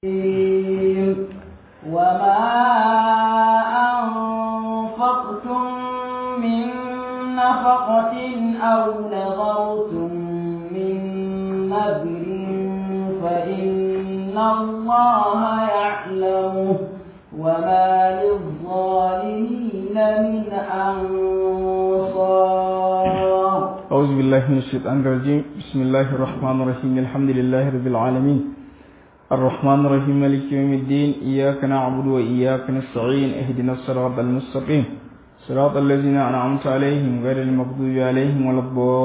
وما أنفقتم من نفقة أو نظرتم من نذر فإن الله يعلمه وما للظالمين من أنصار أعوذ بالله من الشيطان الرجيم بسم الله الرحمن الرحيم الحمد لله رب العالمين الرحمن الرحيم مالك يوم الدين إياك نعبد وإياك نستعين اهدنا الصراط المستقيم صراط الذين أنعمت عليهم غير المغضوب عليهم ولا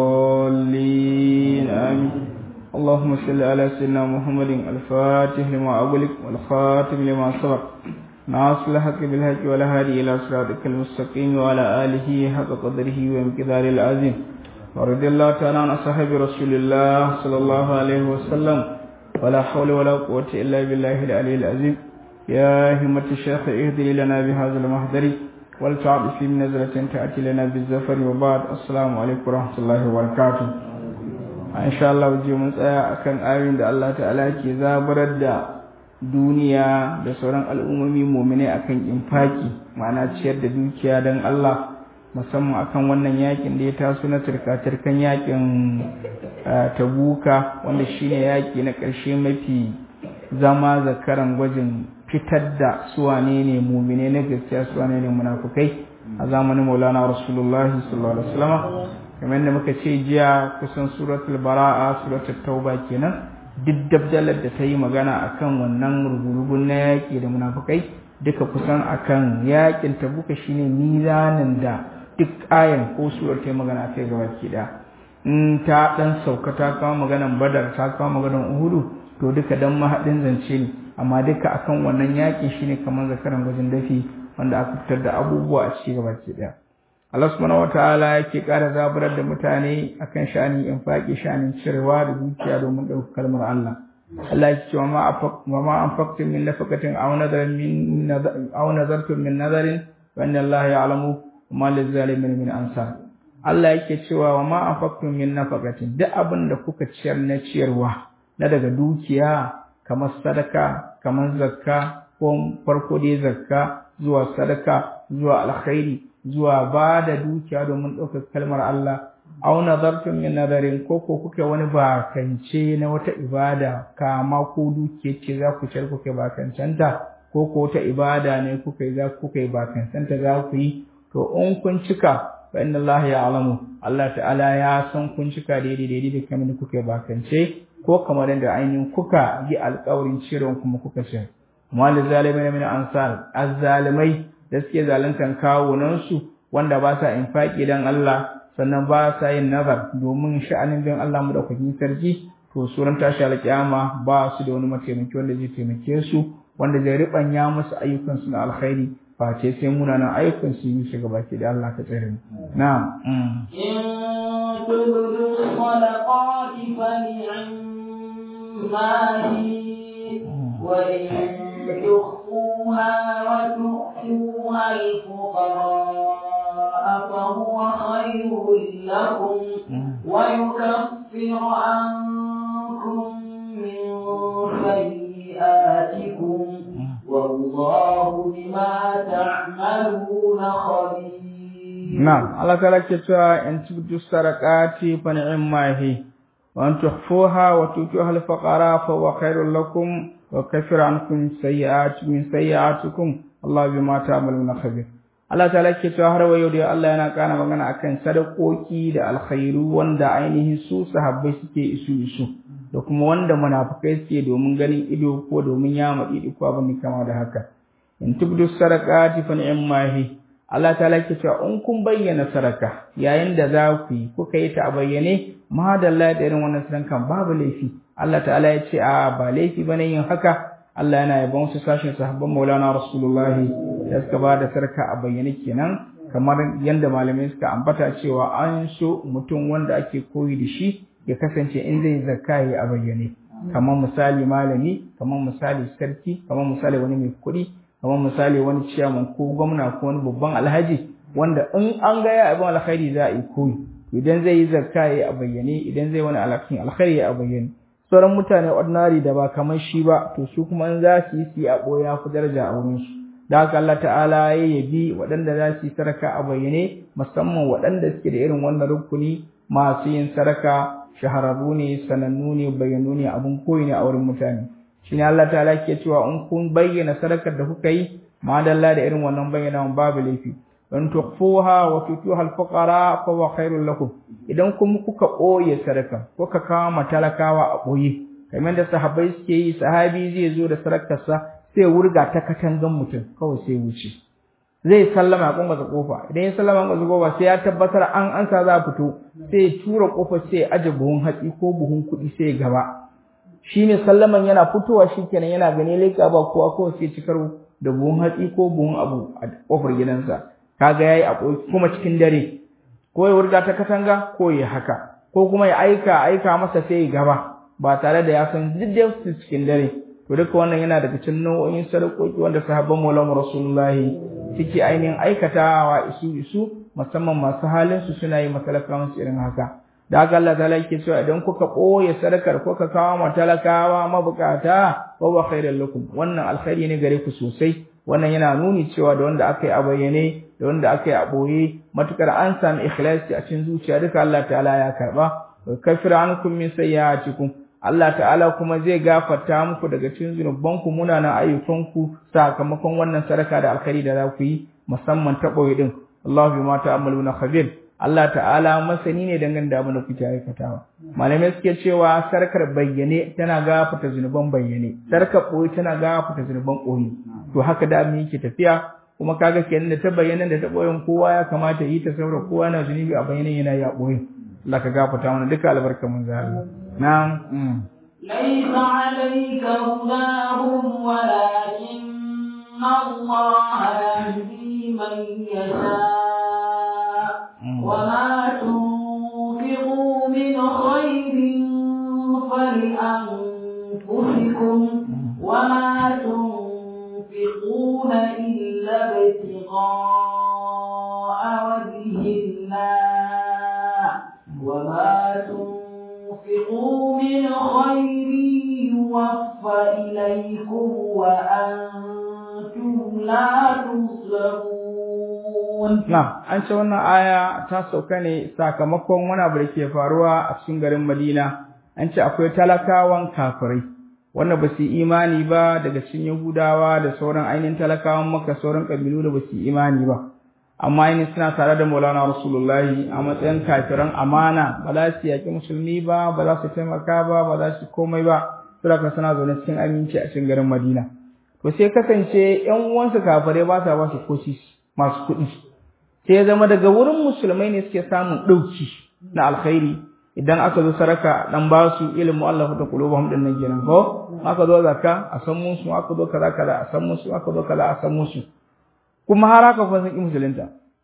الضالين آمين اللهم صل على سيدنا محمد الفاتح لما أغلق والخاتم لما سبق ناصر الحق بالحق ولا هادي إلى صراطك المستقيم وعلى آله حق قدره ومقدار العظيم ورضي الله تعالى عن أصحاب رسول الله صلى الله عليه وسلم ولا حول ولا قوة إلا بالله العلي العظيم يا همة الشيخ اهدي لنا بهذا المحضر والتعب في نزلة تأتي لنا بالزفر وبعد السلام عليكم ورحمة الله وبركاته إن شاء الله وجي من tsaya akan ayoyin da Allah ta'ala ke zabarar da duniya da sauran al'ummomi mu'mine akan infaki ma'ana ciyar da dukiya don Allah musamman akan wannan yakin da ya taso na turka-turkan yakin tabuka wanda shine yaki na ƙarshe mafi zama zakaran gwajin fitar da suwane ne mumine na gaskiya suwane ne munafukai a zamanin maulana rasulullahi sallallahu alaihi wasallam kamar da muka ce jiya kusan suratul bara'a suratul tauba kenan duk dabdalar da ta yi magana akan wannan ruburubun na yaƙi da munafukai duka kusan akan yaƙin tabuka shine mizanin da duk ayan ko surar ta yi magana kai gaba ki da in ta dan sauka ta kawo maganan badar ta kawo maganan uhudu to duka dan mahadin zance ne amma duka akan wannan yaƙi shine kamar zakaran gwajin dafi wanda aka fitar da abubuwa a ci gaba ki daya Allah subhanahu wataala yake ƙara zaburar da mutane akan sha'anin infaqi sha'anin cirewa da dukiya domin ɗaukar kalmar Allah Allah yake cewa ma afaq wa ma anfaqtum min nafaqatin aw nadarin min aw nadartum min nadarin wa inna Allah ya'lamu ma lizzalimin min ansar Allah yake cewa wa ma anfaqtum min nafaqatin duk abin da kuka ciyar na ciyarwa na daga dukiya kamar sadaka kamar zakka ko farko dai zakka zuwa sadaka zuwa alkhairi zuwa ba da dukiya domin ɗaukar kalmar Allah aw nazartum min nadarin ko ko kuke wani bakance na wata ibada kama ko dukiya ce za ku ciyar kuke bakancanta ko ko wata ibada ne kuka yi za kuka yi bakancanta za ku yi to in kun cika fa inna Allah ya'lamu Allah ta'ala ya san kun cika daidai daidai da kamar kuka bakance ko kamar da ainihin kuka yi alƙawarin ciron kuma kuka ce mal zalimin min ansar azzalimai da suke zaluntan kawunan su wanda ba sa infaki dan Allah sannan ba sa yin nazar domin sha'anin dan Allah mu da kuɗin sarki to suran tashi alƙiyama ba su da wani mataimaki wanda zai taimake su wanda zai ribanya musu ayyukan su na alkhairi face sai munanan ayyukan su yi shiga baki da Allah ka tsare mu na'am in tubdu sadaqati fa ni'mati wa in تخفوها وتؤتوها الفقراء فهو خير لكم ويكفر عنكم من سيئاتكم والله بما تعملون خبير نعم الله تعالى كتوا ان تبدوا السرقات فنعم هي وان تخفوها وتؤتوها الفقراء فهو خير لكم وكفر عنكم سيئات من سيئاتكم الله بما تعملون خبير Allah ta'ala ke cewa har wayo da Allah yana kana magana akan sadakoki da alkhairu wanda ainihin su sahabbai suke isu isu da kuma wanda munafikai suke domin ganin ido ko domin yama idi ko abin kama da haka in tubdu sadaqati fa ni'mahi Allah ta'ala ke cewa in kun bayyana sadaka yayin da za ku yi kuka yi ta a bayyane madalla da irin wannan sadakan babu laifi Allah ta'ala ya ce a ba laifi bane yin haka Allah yana yabon su sashin sahabban Maulana Rasulullahi da suka ba da sarka a bayyane kenan kamar yadda malamai suka ambata cewa an so mutum wanda ake koyi da shi ya kasance in zai zakka yi a bayyane kamar misali malami kamar misali sarki kamar misali wani mai kuɗi kamar misali wani ciyaman ko gwamna ko wani babban alhaji wanda in an ga ya abin alkhairi za a yi koyi idan zai yi zakka yi a bayyane idan zai wani alhakin alkhairi a bayyane sauran mutane ordinary da ba kamar shi ba to su kuma in za su yi su yi a ɓoye ya fi daraja a wurin su da haka Allah ta'ala ya yabi waɗanda za su yi sadaka a bayyane musamman waɗanda suke da irin wannan rukuni masu yin sadaka shahararru ne sanannu ne bayyanu ne abun koyi ne a wurin mutane shine Allah ta'ala ke cewa in kun bayyana sadakar da kuka yi madalla da irin wannan bayyana babu laifi in tukhfuha wa tutuha al-fuqara fa huwa khairul lakum idan kuma kuka ɓoye sadaka kuka kawo matalakawa a ɓoye kamar da sahabbai suke yi sahabi zai zo da sadakarsa sai wurga ta katangan mutum kawai sai wuce zai sallama ya kunga kofa idan ya sallama kunga kofa sai ya tabbatar an ansa za a fito sai ya tura kofar sai ya aje buhun hatsi ko buhun kuɗi sai ya gaba shi ne sallaman yana fitowa shikenan yana gani leka ba kowa kawai sai cikar da buhun hatsi ko buhun abu a kofar gidansa kaga yayi a kuma cikin dare ko ya wurga ta katanga ko ya haka ko kuma ya aika aika masa sai ya gaba ba tare da ya san duk cikin dare to duka wannan yana daga cikin nau'o'in sadakoki wanda sahabban Maulana Rasulullahi suke ainihin aikatawa isu isu musamman masu halin su suna yi matalakawan su irin haka da haka Allah ta'ala yake cewa idan kuka ɓoye sadakar ko ka kawo matalakawa mabukata wa ba khairal lakum wannan alkhairi ne gare ku sosai wannan yana nuni cewa da wanda aka yi a bayyane da wanda aka yi a ɓoye matukar an sami ikhlasi a cikin zuciya duka Allah ta'ala ya karba wa kafir ankum min sayyi'atikum Allah ta'ala kuma zai gafarta muku daga cikin zunubanku munanan ayyukanku sakamakon wannan sadaka da alkhairi da za ku yi musamman ta ɓoye din Allahu bima ta'maluna khabir Allah ta'ala masani ne dangane da abin da kuke aikatawa malamai suke cewa sarkar bayyane tana gafarta zunuban bayyane sarkar ɓoye tana gafarta zunuban ɓoye to haka da abin yake tafiya kuma kaga kenan da ta bayyana da ta ɓoyen kowa ya kamata yi ta saboda kowa na zunubi a bayyane yana yi a ɓoye Allah ka gafarta mana duka albarkar mun zahara نعم ليس عليك هداهم ولكن الله يهدي من يشاء وما تنفقوا من خير فلأنفسكم وما تنفقون إلا ابتغاء وجه الله وما تنفقوا من خير يوفى إليكم وأنتم لا تظلمون Na, an ce wannan aya ta sauka ne sakamakon wani abu da ke faruwa a cikin garin Madina, an ce akwai talakawan kafirai, wanda ba su imani ba daga cikin Yahudawa da sauran ainihin talakawan maka sauran ƙabilu da ba su imani ba. Amma ainihin suna tare da Maulana Rasulullahi a matsayin kafiran amana, ba za su yaƙi musulmi ba, ba za su taimaka ba, ba za su komai ba, saboda suna zaune cikin aminci a cikin garin Madina. To sai kasance ‘yan uwansu kafirai ba sa ba su koshi masu kuɗi. sai ya zama daga wurin musulmai ne suke samun ɗauki na alkhairi idan aka zo saraka dan ba su ilimin Allah ta qulubuhum din nan kenan ko aka zo zakka a san musu aka zo kaza kaza a san musu aka zo kaza a san musu kuma har haka fa sun ki musulunta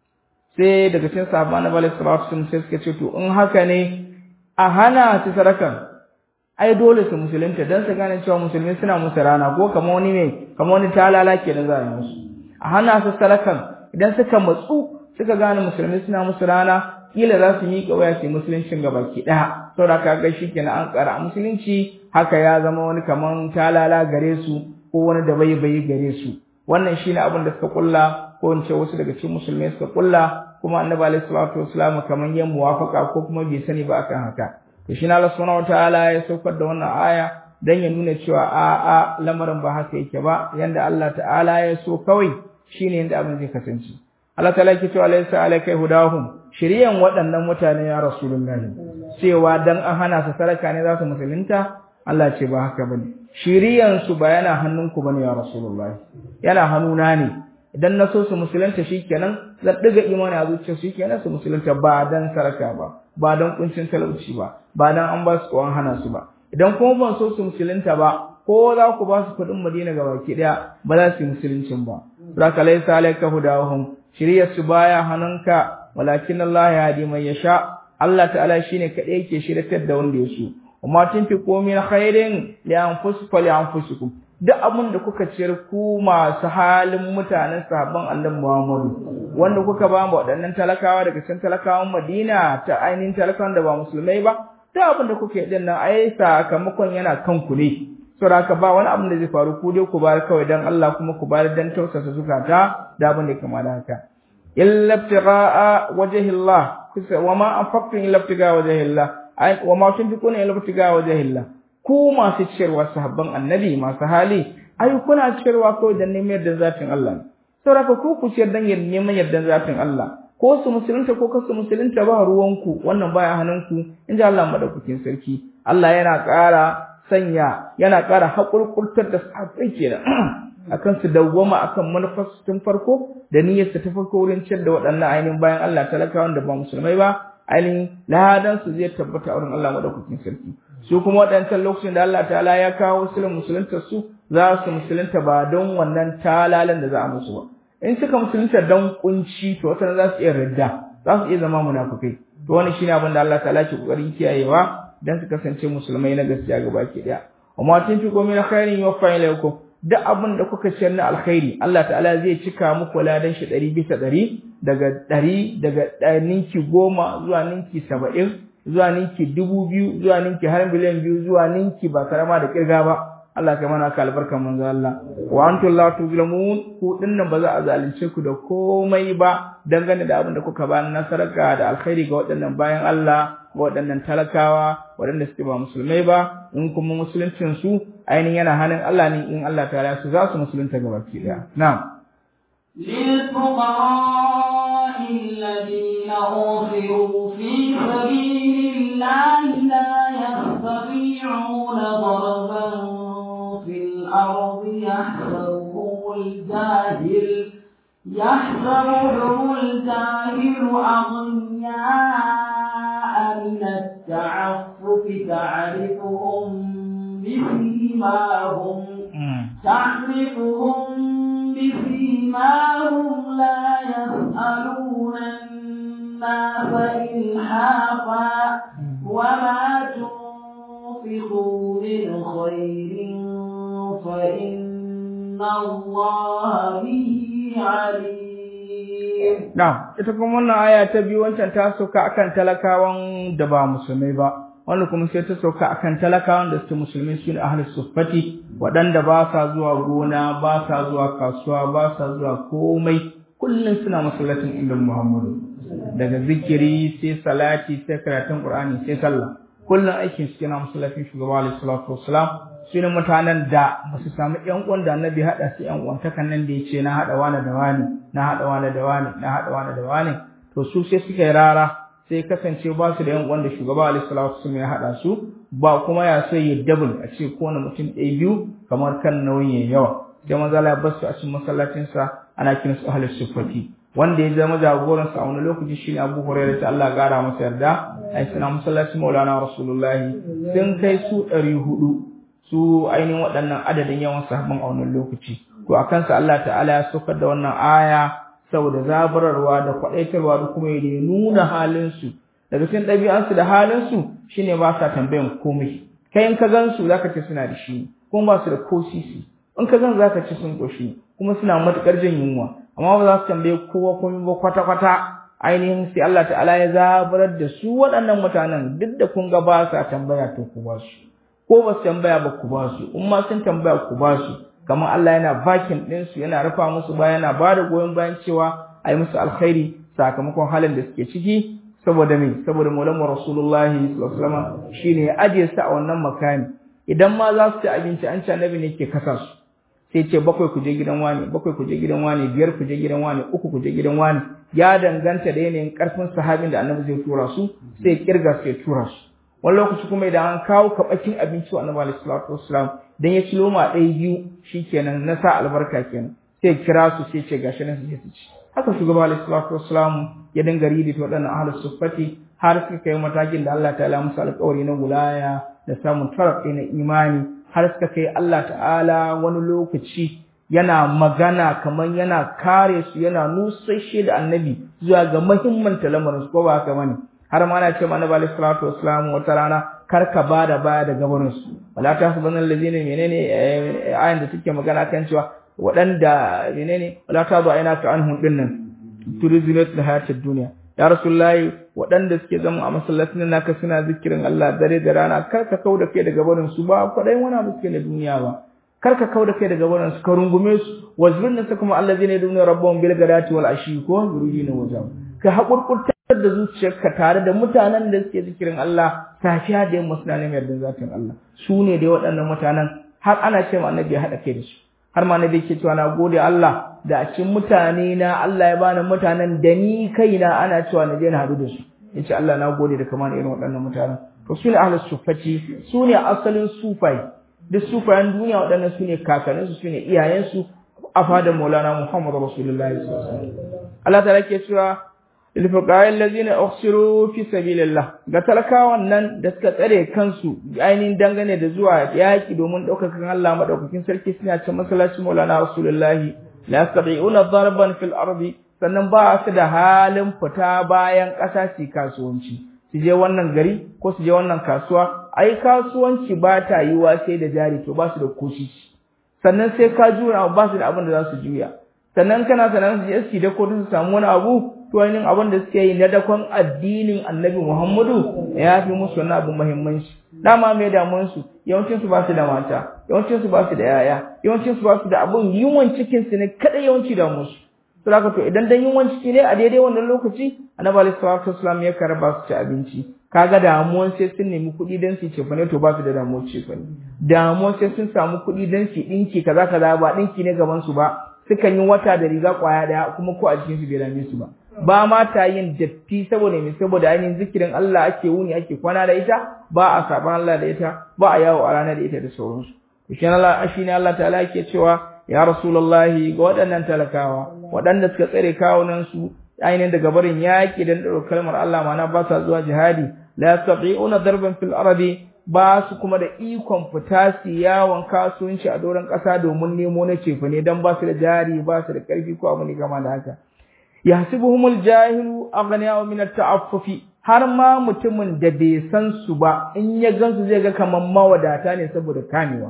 sai daga cikin sahabban na bala sallallahu alaihi sai suka ce to in haka ne a hana su sarakan ai dole su musulunta dan su gane cewa musulmi suna musu rana ko kamar wani ne kamar wani talala kenan za a yi musu a hana su sarakan idan suka matsu suka gane musulmi suna musu rana kila za su miƙa waya su musuluncin ga baki ɗaya saboda ka ga shi kenan an ƙara musulunci haka ya zama wani kaman talala gare su ko wani da bai bai gare su wannan shine abin da suka kulla ko in ce wasu daga cikin musulmai suka kulla kuma annabi alaihi salatu wasallam kaman yin muwafaka ko kuma bai sani ba akan haka to shi na Allah subhanahu wataala ya saukar da wannan aya dan ya nuna cewa a a lamarin ba haka yake ba yanda Allah ta'ala ya so kawai shine yanda abin zai kasance Allah ta'ala yake cewa laysa alayka hudahum shiriyan waɗannan mutane ya rasulullahi cewa dan an hana su saraka ne za su musulunta Allah ce ba haka bane shiriyan su ba yana hannunku bane ya rasulullahi yana hannuna ne idan na so su musulunta shikenan zan diga imani a zuciyar su shikenan su musulunta ba dan saraka ba ba dan kuncin talauci ba ba dan an ba su ko an hana su ba idan kuma ban so su musulunta ba ko za ku ba su kuɗin Madina ga baki ɗaya ba za su yi musuluncin ba zaka laysa alayka hudahum shiryar su baya hannunka walakin Allah ya hadi mai yasha Allah ta'ala shine kadai yake shiryatar da wanda ya so amma tunfiqu min khairin li anfusikum li anfusikum duk abin da kuka ciyar ku masu halin mutanen sahabban Annabi Muhammadu wanda kuka ba mu waɗannan talakawa daga cikin talakawan Madina ta ainihin talakawan da ba musulmai ba duk abin da kuke din nan ai sakamakon yana kan ku ne saboda haka ba wani abin da zai faru ku dai ku bayar kawai dan Allah kuma ku bayar dan tausasa zukata da abin da kama da haka illa ibtigha'a wajhillah wa ma anfaqtum illa ibtigha'a wajhillah ai wa ma tunfiquna illa ibtigha'a wajhillah ku masu ciyarwa sahabban annabi masu hali ai kuna ciyarwa kawai dan neman yardan zatin Allah saboda ku ku ciyar dan neman yardan zatin Allah ko su musulunta ko kasu musulunta ba ruwanku wannan baya hannunku in ji Allah madaukakin sarki Allah yana ƙara sanya yana ƙara haƙurƙurtar da sahabbai kenan akan su dawwama akan manufar tun farko da niyyar ta farko wurin ciyar da waɗannan ainihin bayan Allah talakawan da ba musulmai ba ainihin ladan su zai tabbata a wurin Allah madaukakin sarki su kuma waɗancan lokacin da Allah ta'ala ya kawo musulun musulunta su za su musulunta ba don wannan talalan da za a musu ba in suka musulunta don kunci to wata za su iya ridda za su iya zama munafukai to wani shine abin da Allah ta'ala ke kokarin kiyayewa dan su kasance musulmai na gaskiya gaba ki daya amma tun fi komai na khairin yuwaffa ilaykum duk abin da kuka ciyar na alkhairi Allah ta'ala zai cika muku ladan shi ɗari bisa ɗari daga ɗari daga ninki goma zuwa ninki saba'in zuwa ninki dubu biyu zuwa ninki har miliyan biyu zuwa ninki ba karama da kirga ba Allah kai mana ka albarkan manzo Allah wa antum la tuzlamun ku dinnan ba za a zalunce ku da komai ba dangane da abin da kuka ba na saraka da alkhairi ga waɗannan bayan Allah ga waɗannan talakawa waɗanda suke ba musulmai ba in kuma musuluncin su ainihin yana hannun Allah ne in Allah ta su za su musulunta gaba ki daya na'am للفقراء الذين أوصروا في سبيل الله لا يستطيعون ضربا في الأرض يحسبهم الجاهل يحسبهم الجاهل أغنياء من التعفف تعرفهم بسيماهم تعرفهم بسيماهم لا يسألون الناس إلحافا وما تنفقوا من خير فإن الله به عليم Na'am, ita kuma wannan aya ta biyu wancan ta sauka akan talakawan da ba musulmai ba, wanda kuma sai ta sauka akan talakawan da suke musulmai su ne ahlus suffati, waɗanda ba sa zuwa gona, ba sa zuwa kasuwa, ba sa zuwa komai, kullum suna masallacin inda Muhammadu. Daga zikiri sai salati sai karatun Qur'ani sai sallah. Kullum aikin su yana masallacin shugaba alaihi salatu wassalam su ne mutanen da ba su samu ƴan uwan da annabi haɗa su ƴan uwan takan nan da ya ce na haɗa wani da wani na haɗa wani da wani na haɗa wani da wani to su sai suka yi rara sai kasance ba su da ƴan uwan da shugaba alaihi salatu wasallam ya haɗa su ba kuma ya so ya double a ce kowane mutum ɗaya biyu kamar kan nauyin ya yawa sai maza Allah ya bar su a cikin masallacin sa ana kiran su ahlus sufati wanda ya zama jagoran sa a wani lokaci shine Abu Hurairah ta Allah ya gara masa yarda ai suna masallacin Maulana Rasulullahi sun kai su ɗari hudu su ainihin waɗannan adadin yawan sahabban a wannan lokaci to a kansa Allah ta'ala ya saukar da wannan aya saboda zaburarwa da kwaɗaitarwa da kuma ya nuna halinsu daga cikin ɗabi'ansu da halinsu shine ba sa tambayan komai kai in ka gan su zaka ce suna da shi kuma ba su da ko sisi in ka gan zaka ce sun koshi kuma suna matuƙar jin yunwa amma ba za su tambaye kowa komai ba kwata-kwata ainihin sai Allah ta'ala ya zaburar da su waɗannan mutanen duk da kun ga ba sa tambaya to ku ba su ko ba su tambaya ba ku ba su in ma sun tambaya ku ba su kamar Allah yana bakin ɗin su yana rufa musu baya yana ba da goyon bayan cewa a yi musu alkhairi sakamakon halin da suke ciki saboda me saboda maulan rasulullahi sallallahu alaihi wasallam shine ya ajiye su a wannan makami idan ma za su ci abinci an ci annabi ne ke kasa su sai ce bakwai ku je gidan wani bakwai ku je gidan wani biyar ku je gidan wani uku ku je gidan wani ya danganta da yanayin karfin sahabin da annabi zai tura su sai kirga su ya tura su wani lokaci kuma idan an kawo kabakin abinci wa annabi alaihi salatu wassalam dan ya ci loma ɗaya biyu shikenan na sa albarka kenan sai kira su sai ce gashi nan su je su ci haka shugaba alaihi salatu wassalam ya dinga ridi ta waɗannan ahlus suffati har suka kai matakin da Allah ta'ala musu alƙawari na gulaya da samun tarafi na imani har suka kai Allah ta'ala wani lokaci yana magana kamar yana kare su yana nusashe da annabi zuwa ga muhimmin lamarin su ko ba haka bane har ma na ce mana bali salatu wassalam wata rana kar ka bada baya da gabarin su wala ta subhana allazina menene ayan da take magana kan cewa waɗanda menene wala ta ba ina ka anhum dinnan turizinat da hayatid duniya ya rasulullahi waɗanda suke zama a masallacin naka suna zikirin Allah dare da rana kar ka kauda kai daga barin su ba kwaɗayin wani abu suke na duniya ba kar ka kauda kai daga barin su ka rungume su wazbirna sa kuma allazina yaduna rabbahum bil gadati wal ashi ko yuridina wajha ka hakurkurtar da zuciyarka tare da mutanen da suke zikirin Allah safiya da yamma suna neman yardan zatin Allah su ne dai waɗannan mutanen har ana ce ma annabi ya haɗa kai da su har ma annabi yake cewa na gode Allah da a cikin mutane na Allah ya bani mutanen da ni kaina ana cewa na je na haɗu da su yace Allah na gode da kamar irin waɗannan mutanen to su ne ahlus sufati su ne asalin sufai duk sufayen duniya waɗannan su ne kakanninsu su ne iyayensu a fadar maulana Muhammadu Rasulullahi sallallahu alaihi wasallam Allah ta ke cewa للفقراء الذين أخسروا في سبيل الله ga talakawan nan da suka tsare kansu ainihin dangane da zuwa yaki domin ɗaukakan Allah madaukakin sarki suna cin masallacin Maulana Rasulullahi la yastati'una darban fil ardi sannan ba su da halin fita bayan ƙasa su kasuwanci su je wannan gari ko su je wannan kasuwa ai kasuwanci ba ta yiwa sai da jari to ba su da kushi sannan sai ka jura ba su da abin da za su juya sannan kana sanan su je su da ko su samu wani abu to ainihin abin da suke yi na dakon addinin annabi Muhammadu ya fi musu wani abu muhimmanci dama mai damuwar su yawancin su ba su da mata yawancin su ba su da yaya yawancin su ba su da abun yunwan cikin su ne kada yawanci da musu to haka to idan dan yunwan ciki ne a daidai wannan lokaci annabi alaihi salatu wasallam ya karba su ci abinci kaga damuwan sai sun nemi kuɗi dan su cefane to ba su da damuwar cefane damuwan sai sun samu kuɗi dan su ɗinki kaza kaza ba ɗinki ne gaban su ba sukan yi wata da riga kwaya daya kuma ko a jikin su bai dame su ba ba ma ta yin datti saboda me saboda ainihin zikirin Allah ake wuni ake kwana da ita ba a saban Allah da ita ba a yawo a rana da ita da sauransu shi Allah shi ne Allah ta'ala yake cewa ya rasulullahi ga waɗannan talakawa waɗanda suka tsare kawunan su ainihin daga barin yaƙi da ɗaukar kalmar Allah ma'ana ba sa zuwa jihadi la yastati'una darban fil ardi ba su kuma da ikon fita su yawon kasuwanci a doron ƙasa domin nemo na cefane dan ba su da jari ba su da ƙarfi ko abu ne gama da haka yahsibuhumul jahilu aghniya min at-ta'affufi har ma mutumin da bai san su ba in ya gansu zai ga kaman mawadata ne saboda kamewa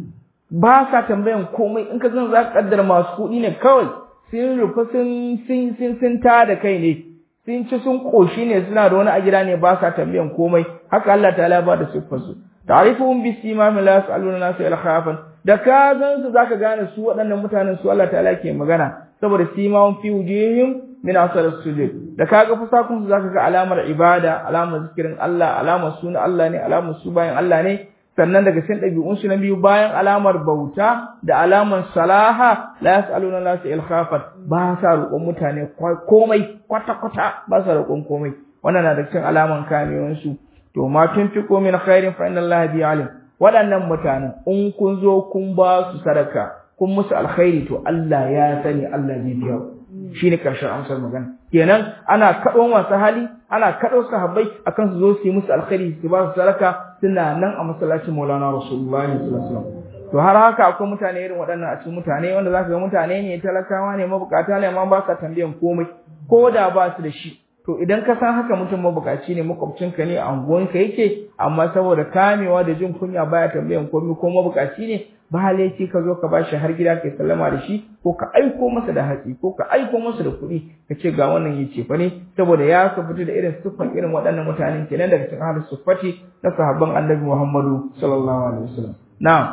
ba sa tambayan komai in ka gan za ka kaddara masu kuɗi ne kawai sun rufe sun sun sun sun ta da kai ne sun ci sun koshi ne suna da wani a gida ne ba sa tambayan komai haka Allah ta'ala ba da siffar su ta'rifuhum bi simam la yas'aluna nasu ilkhafan da ka gan su zaka gane su waɗannan mutanen su Allah ta'ala ke magana saboda simawun fi wujihim min asar sujud da kaga fusakun su zaka ga alamar ibada alamar zikirin Allah alamar suna Allah ne alamar su bayan Allah ne sannan daga cikin ɗabi'un su na biyu bayan alamar bauta da alamar salaha la yasaluna la su ilkhafat ba sa roƙon mutane komai kwata kwata ba sa roƙon komai wannan na da cikin alaman kamewan su to ma tunfiqu min khairin fa inna Allah bi alim waɗannan mutanen in kun zo kun ba su sadaka kun musu alkhairi to Allah ya sani Allah zai biya shine karshen amsar magana kenan ana kaɗon wasu hali ana kaɗo sahabbai akan su zo su yi musu alkhairi su ba su sadaka suna nan a masallacin Maulana Rasulullah sallallahu alaihi wasallam to har haka akwai mutane irin waɗannan a cikin mutane wanda zaka ga mutane ne talakawa ne mabukata ne amma ba sa tambayan komai ko da ba su da shi to idan ka san haka mutum mabukaci ne makwabcinka ne a unguwanka yake amma saboda kamewa da jin kunya baya tambayan komai ko mabukaci ne ba laifi ka zo ka bashi har gida kai sallama da shi ko ka aiko masa da hatsi ko ka aiko masa da kuɗi ka ce ga wannan yace fa ne saboda ya ka fito da irin siffan irin waɗannan mutanen kenan daga cikin ahlus suffati na sahabban annabi Muhammadu sallallahu alaihi wasallam na'am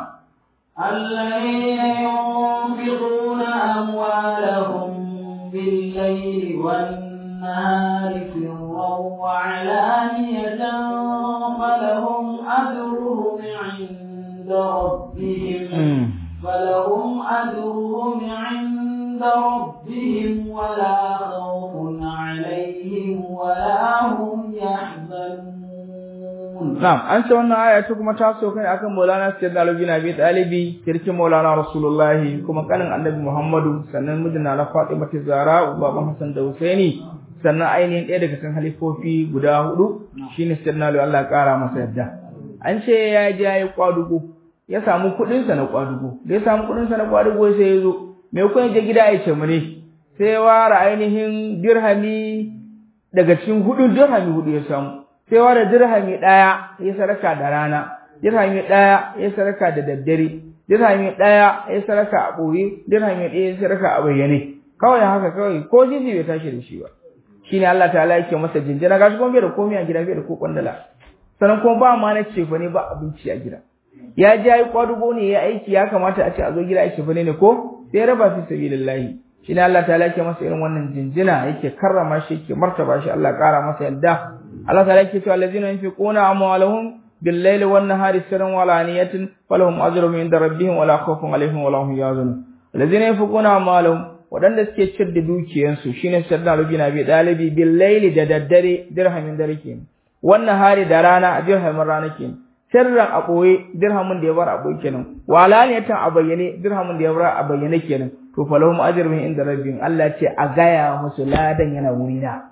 الذين ينفقون أموالهم بالليل والنهار سرا وعلانية فلهم أجرهم عند ربهم فلهم أجرهم عند ربهم ولا خوف عليهم ولا هم يحزنون Na'am, an ce wannan aya ta kuma ta so kai akan Maulana Sayyidina Ali bin Abi Talibi, kirkin Maulana Rasulullahi, kuma kanin Annabi Muhammadu, sannan mijin na Fatima Zahra, baban Hassan da Husaini, sannan ainihin ɗaya daga cikin halifofi guda hudu, shine Sayyidina Ali Allah ƙara masa yadda. An ce ya je ya yi kwadugo, ya samu kuɗin sa na kwadugo, da ya samu kuɗin sa na kwadugo sai ya zo, me kun je gida ya ce mu ne, sai ya ware ainihin dirhami daga cikin hudu dirhami hudu ya samu. sai ware dirhami ɗaya ya saraka da rana, dirhami ɗaya ya saraka da daddare, dirhami ɗaya ya saraka a ɓoye, dirhami ɗaya ya saraka a bayyane. Kawai haka kawai ko jiji bai tashi da shi ba. shine Allah ta'ala yake masa jinjina gashi kuma bai da komai a gida bai da ko kwandala sannan kuma ba ma na ce ne ba abinci a gida ya ji yayi kwadugo ne ya aiki ya kamata a ce a zo gida aiki fa ne ko sai raba fi sabilillahi shine Allah ta'ala yake masa irin wannan jinjina yake karrama shi yake martaba shi Allah kara masa yadda Allah ta'ala yake cewa allazina yunfiquna amwalahum bil-laili wan-nahari sirran wa alaniyatin falahum ajrun inda rabbihim wala khawfun alaihim wala hum yahzanun allazina yunfiquna amwalahum wadanda suke cir da dukiyansu shine sirran rubina bi dalibi bil-laili da daddare dirhamin dare kenan wan-nahari da rana dirhamin rana kenan sirran a ɓoye dirhamin da ya bar a ɓoye kenan walaniyatan a bayyane dirhamin da ya bar a bayyane kenan to falahum ajrun inda rabbihim Allah ce a gaya musu ladan yana wurina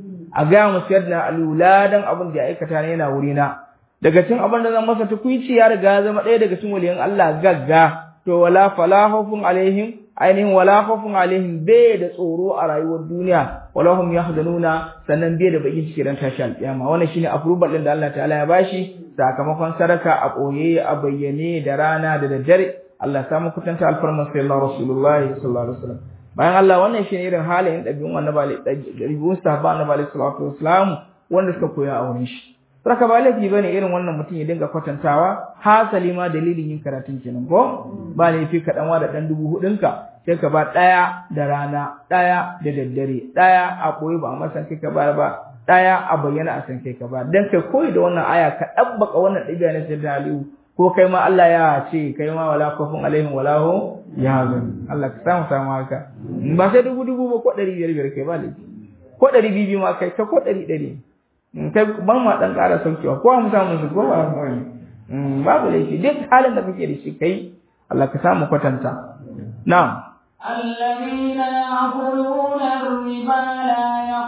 a gaya musu yadda alu ladan abin da ya aikata ne yana wurina daga cikin abin da zan masa tukuici ya riga ya zama ɗaya daga cikin waliyan Allah gagga to wala falahufun alaihim ainihin wala khawfun alaihim bai da tsoro a rayuwar duniya wala hum yahzanuna sannan bai da bakin ciki ran tashi alƙiyama wannan shine approval din da Allah ta'ala ya bashi sakamakon sadaka a koye a bayyane da rana da daddare Allah samu kutanta alfarman sallallahu rasulullahi sallallahu alaihi wasallam bayan Allah wannan shine irin halayen dabi'un annabi dabi'un sahaba annabi alaihi salatu wasallam wanda suka koya a wurin shi Saka ba laifi bane irin wannan mutum ya dinga kwatantawa hasali ma dalilin yin karatun kenan ko ba laifi ka dan da dan dubu hudunka sai ka ba daya da rana daya da daddare daya a koyi ba amma san kai ka ba ba daya a bayyana a san kai ka ba dan kai koyi da wannan aya ka dabbaka wannan dabi'a na sayyidina Aliyu ko kai ma Allah ya ce kai ma wala kafun alaihim wala hu yahzan Allah ka samu samu haka ba sai dubu dubu ba ko ɗari biyar biyar kai ba laifi ko ɗari biyu ma kai ka ko ɗari ɗari kai ban ma dan ƙara saukewa ko mu samu su ko ba mu ne babu laifi duk halin da kake da shi kai Allah ka samu kwatanta na'am الذين يأكلون الربا لا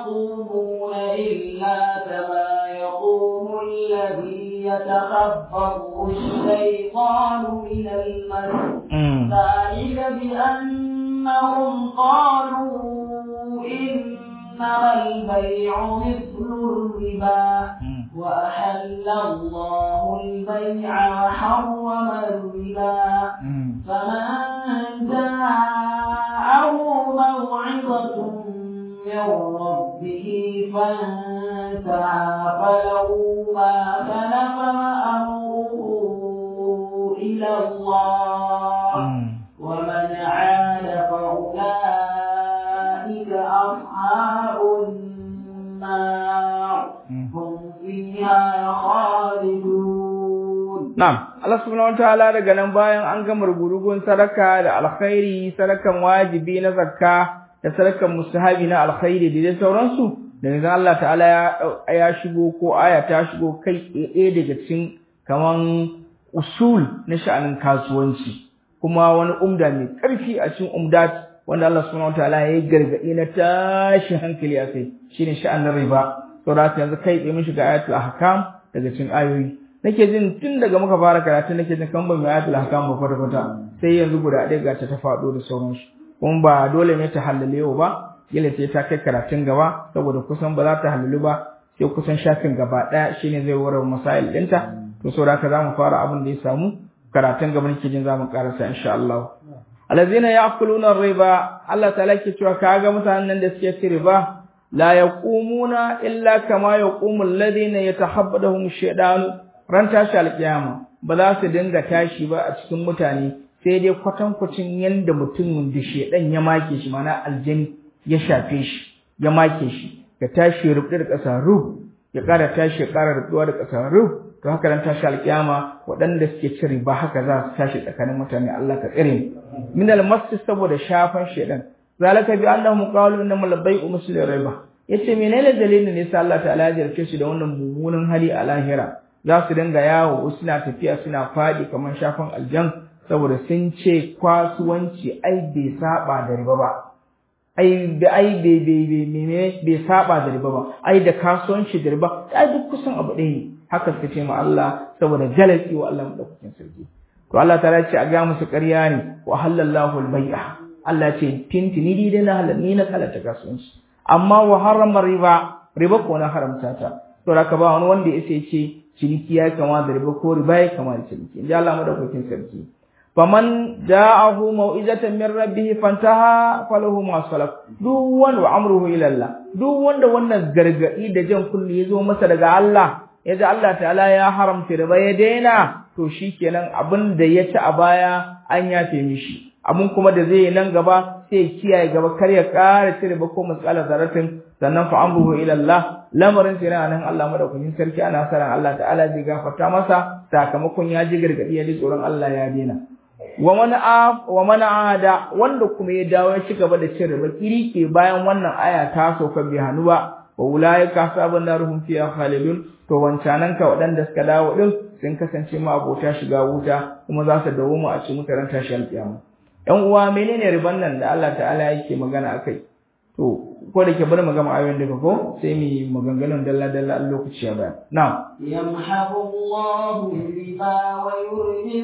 يقومون إلا كما يقوم الذي يتخبطه الشيطان من المس ذلك بأنهم قالوا إنما البيع مثل الربا وأحل الله البيع وحرم الربا فمن جاءه موعظة من ربه فانتهى فله ما سلف وأمره إلى الله ومن عاد فأولئك أصحاب النار هم فيها خالدون نعم Allah subhanahu wataala daga nan bayan an gama rugurugun sadaka da alkhairi sadakan wajibi na zakka da sadakan mustahabi na alkhairi da dai sauransu da yanzu Allah ta'ala ya ya shigo ko aya ta shigo kai ɗaya daga cikin kaman usul na sha'anin kasuwanci kuma wani umda mai ƙarfi a cikin umdat wanda Allah subhanahu wataala ya yi gargaɗi na tashin hankali a kai shine sha'anin riba saboda yanzu kai tsaye mun shiga ayatul ahkam daga cikin ayoyi nake jin tun daga muka fara karatu nake jin kan ban mai ayatul ahkam ba kwata kwata sai yanzu guda ɗaya ga ta faɗo da sauransu kuma ba dole ne ta halale yau ba kila sai ta kai karatun gaba saboda kusan ba za ta halalu ba sai kusan shafin gaba ɗaya shine zai warware masail ɗinta to saboda haka zamu fara abin da ya samu karatun gaba nake jin zamu karasa insha Allah alazina ya'kuluna riba Allah ta'ala ke cewa kaga mutanen nan da suke ci riba la yaqumuna illa kama yaqumu alladhina yatahabbadahum shaytanu ran tashi alkiyama ba za su dinga tashi ba a cikin mutane sai dai kwatankwacin yanda mutumin da shedan ya make shi mana aljani ya shafe shi ya make shi ya tashi ya rubuta da ƙasa rub ya ƙara tashi ya ƙara rubuwa da ƙasa rub to haka ran tashi alkiyama waɗanda suke cin riba haka za su tashi tsakanin mutane Allah ka tsare mu min almasjid saboda shafan shedan zalika bi annahum qalu innamal bai'u mislu riba yace menene dalilin ne sai Allah ta'ala ya jarce shi da wannan mummunan hali a lahira za su dinga yawo suna tafiya suna faɗi kamar shafan aljan saboda sun ce kasuwanci ai bai saba da riba ba ai da ai bai bai bai bai saba da riba ba ai da kasuwanci da riba ai duk kusan abu ɗaya ne haka suka ce ma Allah saboda jalaki wa Allah madaukakin sarki to Allah ta ce a ga musu ƙarya ne wa halallahu al-bai'a Allah ce tintini ni dai na halal ni na kalata kasuwanci amma wa harama riba riba ko na haramta ta to haka ba wani wanda ya ce ciniki ya kama da riba ko riba ya kama da ciniki in ji Allah madaukakin sarki faman ja'ahu mau'izatan min rabbih fantaha falahu ma salaf duk wanda amruhu ila Allah duk wanda wannan gargadi da jan kulli yazo masa daga Allah yaji Allah ta'ala ya haramta riba ya daina to shikenan abin da ya ci a baya an yafe mishi abin kuma da zai yi nan gaba sai ya kiyaye gaba kar ya ƙara cire ba ko matsala zaratin sannan fa amruhu ila Allah lamarin sai nan Allah madaukakin sarki ana saran Allah ta'ala zai gafarta masa sakamakon ya ji gargadi ya ji tsoron Allah ya daina wa man wa man ada wanda kuma ya dawo ya ci gaba da cire ba kiri ke bayan wannan aya ta sauka bi hannu ba wa ulaika sabun naruhum fiha khalidun to wancanan ka waɗanda suka dawo din sun kasance ma abota shiga wuta kuma za su dawo mu a cikin mutaran tashi alƙiyama ‘yan uwa menene riban nan da Allah ta'ala yake magana a kai to ko da ke bari mu gama ayoyin daga ko sai mu yi maganganun dalla dalla a lokaci ya baya na'am yamhaqu Allahu riba wa yurbi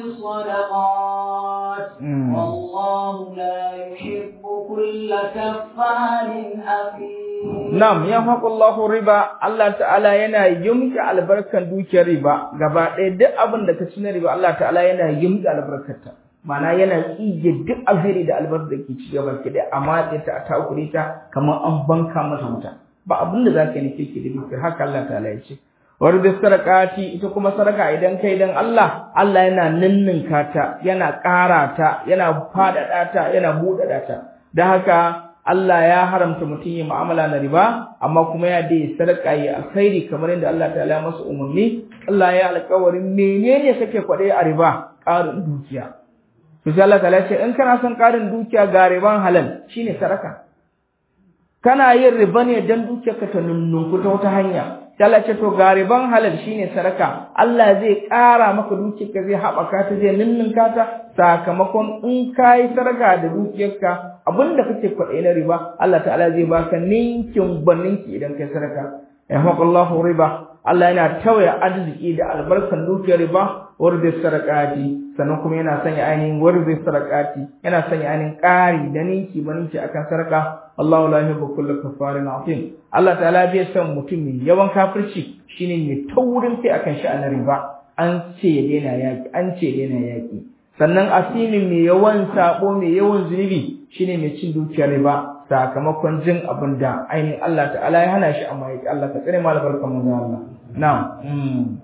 sadaqat wallahu la yuhibbu kulla kaffarin athim na'am yamhaqu Allahu riba Allah ta'ala yana yumki albarkan dukiyar riba gaba ɗaya duk abin da ka ci na riba Allah ta'ala yana yumki albarkarta mana yana tsige duk alheri da albar da ke ci gaba ki da amma ta ta takure ta kamar an banka mata wuta ba abin da zaka yi ke da dukiyar haka Allah ta'ala ya ce war da sarakati ita kuma saraka idan kai dan Allah Allah yana ninninka ta yana ƙara ta yana faɗaɗa ta yana buɗaɗa ta da haka Allah ya haramta mutum yi mu'amala na riba amma kuma ya dai sadaka yi alkhairi kamar yadda Allah ta'ala ya masa umarni Allah ya alƙawarin menene kake kwaɗe a riba ƙarin dukiya to sai Allah ta'ala ce in kana son ƙarin dukiya ga riban halal shine sadaka kana yin riba ne dan dukiyarka ta nunnunku ta wata hanya sai Allah ce to ga riban halal shine sadaka Allah zai ƙara maka dukiyarka zai haɓaka ta zai nunnunka ta sakamakon in kai sadaka da dukiyarka abinda kake kwaɗe na riba Allah ta'ala zai baka ninkin baninki idan kai sadaka yahmaqallahu riba Allah yana tawaya arziki da albarkan dukiyar riba warda sarakati sannan kuma yana sanya ainihin warda sarakati yana sanya ainihin ƙari da ninki baninki akan saraka Allahu la yuhibbu kulla kafarin atim Allah ta'ala bai san mutum mai yawan kafirci shine mai taurin kai akan sha'anin riba an ce ya daina yaki an ce ya daina yaki sannan asimin mai yawan sabo mai yawan zunubi shine mai cin dukiyar riba sakamakon jin abin da ainihin Allah ta'ala ya hana shi amma yake Allah ka tsare mu albarkan manzo Allah na'am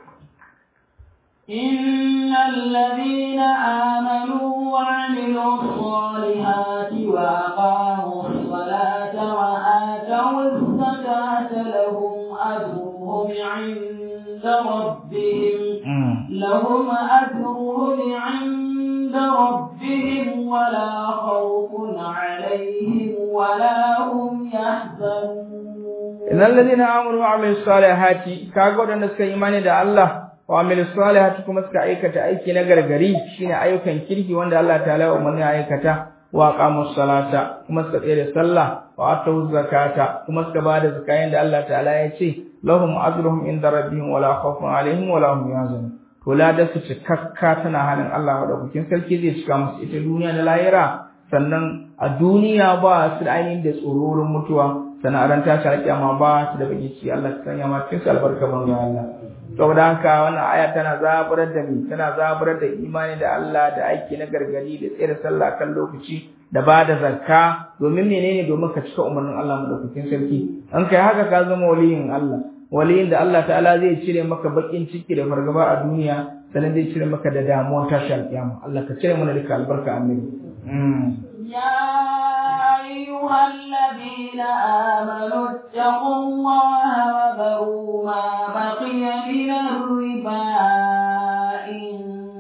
إن الذين آمنوا وعملوا الصالحات وأقاموا الصلاة وآتوا الزكاة لهم أجرهم عند ربهم لهم أجرهم عند ربهم ولا خوف عليهم ولا هم يحزنون إن الذين آمنوا وعملوا الصالحات كاغو da suka imani da Allah wa amilus salihati kuma suka aikata aiki na gargari shine ayyukan kirki wanda Allah ta'ala ya umarni aikata wa aqamus salata kuma suka tsaya da sallah wa atu zakata kuma suka bada zakayin da Allah ta'ala ya ce lahum ajruhum inda rabbihim wala khawfun alaihim wala hum yahzanun to da su cikakka tana hannun Allah madaukakin sarki zai cika musu ita duniya da lahira sannan a duniya ba su da ainihin da tsororin mutuwa sannan a ran tashi alƙiyama ba su da baki ci Allah ta sanya ma cikin albarka banza Allah saboda haka wannan aya tana zaburar da mu tana zaburar da imani da Allah da aiki na gargadi da tsere sallah kan lokaci da ba da zakka domin menene domin ka cika umarnin Allah madaukakin sarki an kai haka ka zama waliyin Allah waliyin da Allah ta'ala zai cire maka bakin ciki da fargaba a duniya sannan zai cire maka da damuwar tashi alƙiyama Allah ka cire mana duka albarka annabi يا أيها الذين آمنوا اتقوا الله وذروا ما بقي من الربا إن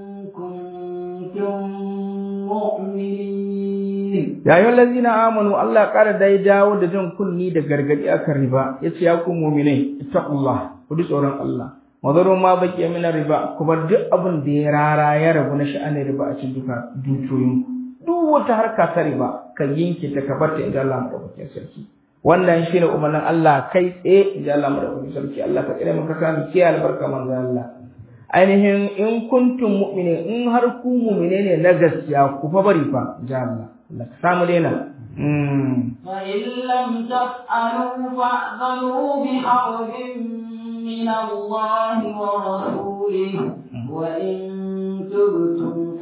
كنتم مؤمنين ya yi lazina amanu Allah ƙara dai dawo da jan kunni da gargadi akan riba ya ce ya ku muminai ittaqullah ku ji tsoron Allah mazaru ma baki min riba ku bar duk abin da ya rara ya rabu na sha'anin riba a cikin duka dukiyoyin duk wata harka ta riba ka yanke ta ka barta inda Allah madaukakin sarki wannan shine umarnin Allah kai tsaye inda Allah madaukakin sarki Allah ka tsare maka sami kiyaye albarka manzo Allah ainihin in kuntum mu'minin in har ku mu'mine ne na gaskiya ku fa bari fa ja Allah Allah ka samu daina فإن لم تفعلوا فأذنوا بحرب من الله ورسوله وإن تبتم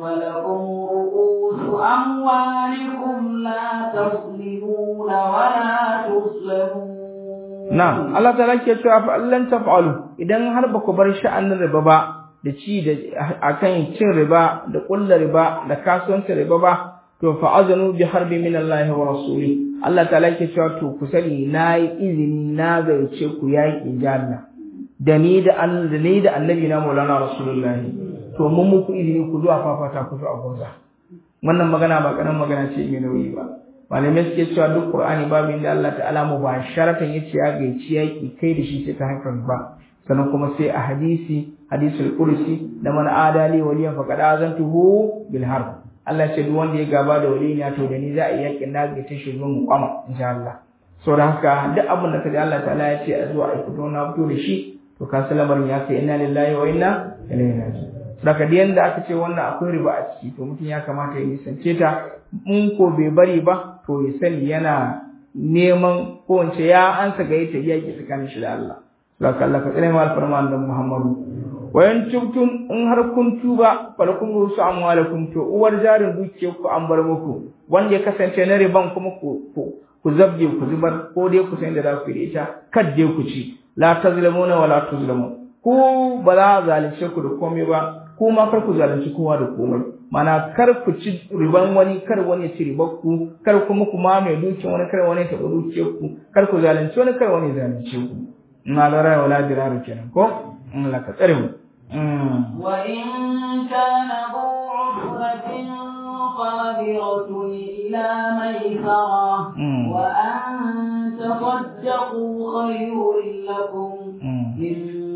فلكم رؤوس أموالكم لا تظلمون ولا تظلمون Na'am, Allah ta ke cewa fa allan taf'alu idan har ba ku bar sha'anin riba ba da ci da akan cin riba da kullu riba da kasuwancin riba ba to fa azanu bi harbi min Allah wa rasuli Allah ta ke cewa to ku sani nayi izini na gaice ku yaki janna da ni da an da ni da annabi na Maulana Rasulullahi to mun muku izini ku zuwa fafata ku a gonza wannan magana ba karan magana ce mai nauyi ba malamai suke cewa duk qur'ani babu inda Allah ta'ala mu ba sharatan yace ya gaici yaki kai da shi sai ta haifar ba sannan kuma sai a hadisi hadisul kursi da man adali waliyan faqad azantuhu bil harb Allah ce duk wanda ya gaba da waliya to da ni za a yi yakin na ga tashi zo mu kwama insha Allah so da haka duk abin da kaji Allah ta'ala ya ce a zo a fito na fito da shi to ka lamarin ya kai inna lillahi wa inna ilaihi raji'un daga da yanda aka ce wannan akwai riba a ciki to mutum ya kamata ya nisance ta in ko bai bari ba to ya sani yana neman ko wance ya ansa ga yata yaki tsakanin shi da Allah saka Allah ka tsare mu alfarman da Muhammadu wayan tubtum in har kun tuba falakum rusu amwalakum to uwar jarin dukiyar ku an bar muku wanda ya kasance na riban kuma ku ku zabge ku zubar ko dai ku san da za ku yi ita kadde ku ci la tazlamuna wala tuzlamun ku ba za a zalunce ku da komai ba ku ma kar ku zalunci kowa da komai mana kar ku ci riban wani kar wani ya ci ribar ku kar kuma ku ma mai dukiyar wani kar wani ya taɓa dukiyar ku kar ku zalunci wani kar wani ya zalunce ku ina da rai wala diraru kenan ko in la ka tsare mu وإن كان ذو عسرة فنظرة إلى ميسرة وأن تصدقوا خير لكم إن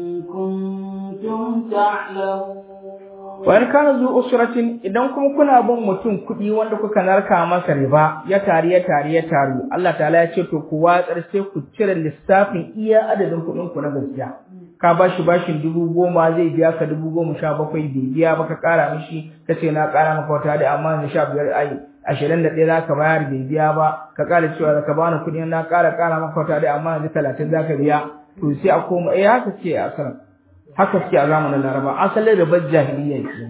كنتم تعلمون wani kana zu usratin idan kuma kuna bin mutum kuɗi wanda kuka narka masa riba ya tari ya tari ya taru Allah ta'ala ya ce to ku watsar sai ku cire lissafin iya adadin kuɗin ku na gaskiya ka bashi bashin dubu goma zai biya ka dubu goma sha bakwai bai biya ba ka ƙara mishi ka ce na ƙara maka wata da amma na sha biyar ai ashirin da ɗaya za ka bayar bai biya ba ka ƙara cewa ka bani kuɗi na ƙara ƙara maka wata da amma yanzu talatin za ka biya to sai a koma eh haka ce a sanar haka suke a zamanin Laraba asalin ribar jahiliya ce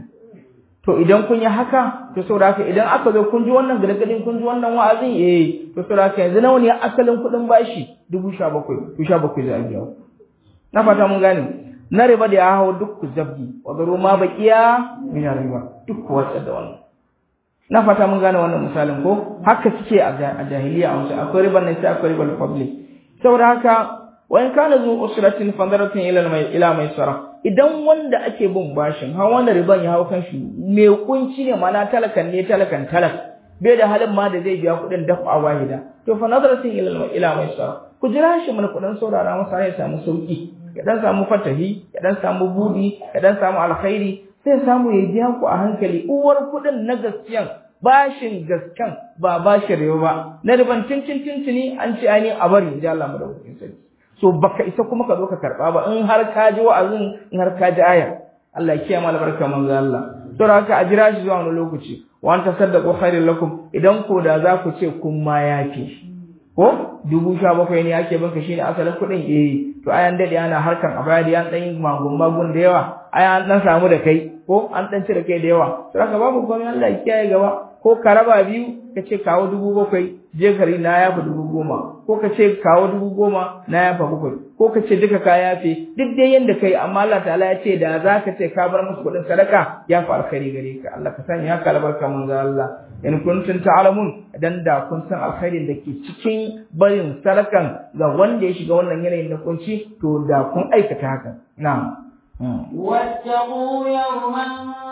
to idan kun yi haka to saboda haka idan aka zo kun ji wannan gargadin kun ji wannan wa'azin eh to saboda haka yanzu nawa ne asalin kuɗin bashi dubu sha bakwai to sha bakwai za a biya na fata mun gane na riba da ya hawo duk ku zabgi wa zaro ma baqiya min riba duk ku watsa da wannan na fata mun gane wannan misalin ko haka suke a jahiliya a wasu akwai riban nan sai akwai riban public saboda haka wa in kana zu usratin fandaratin ila mai ila mai sara idan wanda ake bin bashin ha wanda riban ya hawo kanshi me kunci ne mana talakan ne talakan talak bai da halin ma da zai biya kuɗin dafa wahida to fa nadaratin ila ila mai sara ku jira shi mana kuɗin saurara masa ya samu sauki ya dan samu fatahi ya dan samu budi ya dan samu alkhairi sai samu ya biya ku a hankali uwar kuɗin na gaskiyan bashin gaskan ba bashin rewa ba na riban cincin cincini an ce ani a bari ji Allah madaukakin sarki so baka isa kuma ka zo ka karba ba in har ka ji wa'azin in har ka ji aya Allah ya kiyaye mana barka manzo Allah to haka a jira shi zuwa wani lokaci wa anta saddaqu khairul lakum idan ko da za ku ce kun ma yafi ko dubu sha bakwai ne ake banka shine asalin kuɗin eh to ayan dade ana harkan abadi an dan yi magun magun da yawa ai an dan samu da kai ko an dan cire kai da yawa to haka babu komai Allah ya kiyaye gaba ko ka raba biyu ka ce kawo dubu bakwai je gari na yafa dubu goma ko ka ce kawo dubu goma na yafa bakwai ko ka ce duka ka yafe duk dai yanda kai amma Allah ta'ala ya ce da za ka ce ka bar musu kuɗin sadaka ya fi alkhairi gare ka Allah ka sanya haka albarka mun ga Allah in kuntum ta'lamun dan da kun san alkhairin da ke cikin barin sadakan ga wanda ya shiga wannan yanayin na kunci to da kun aikata haka na'am واتقوا يوما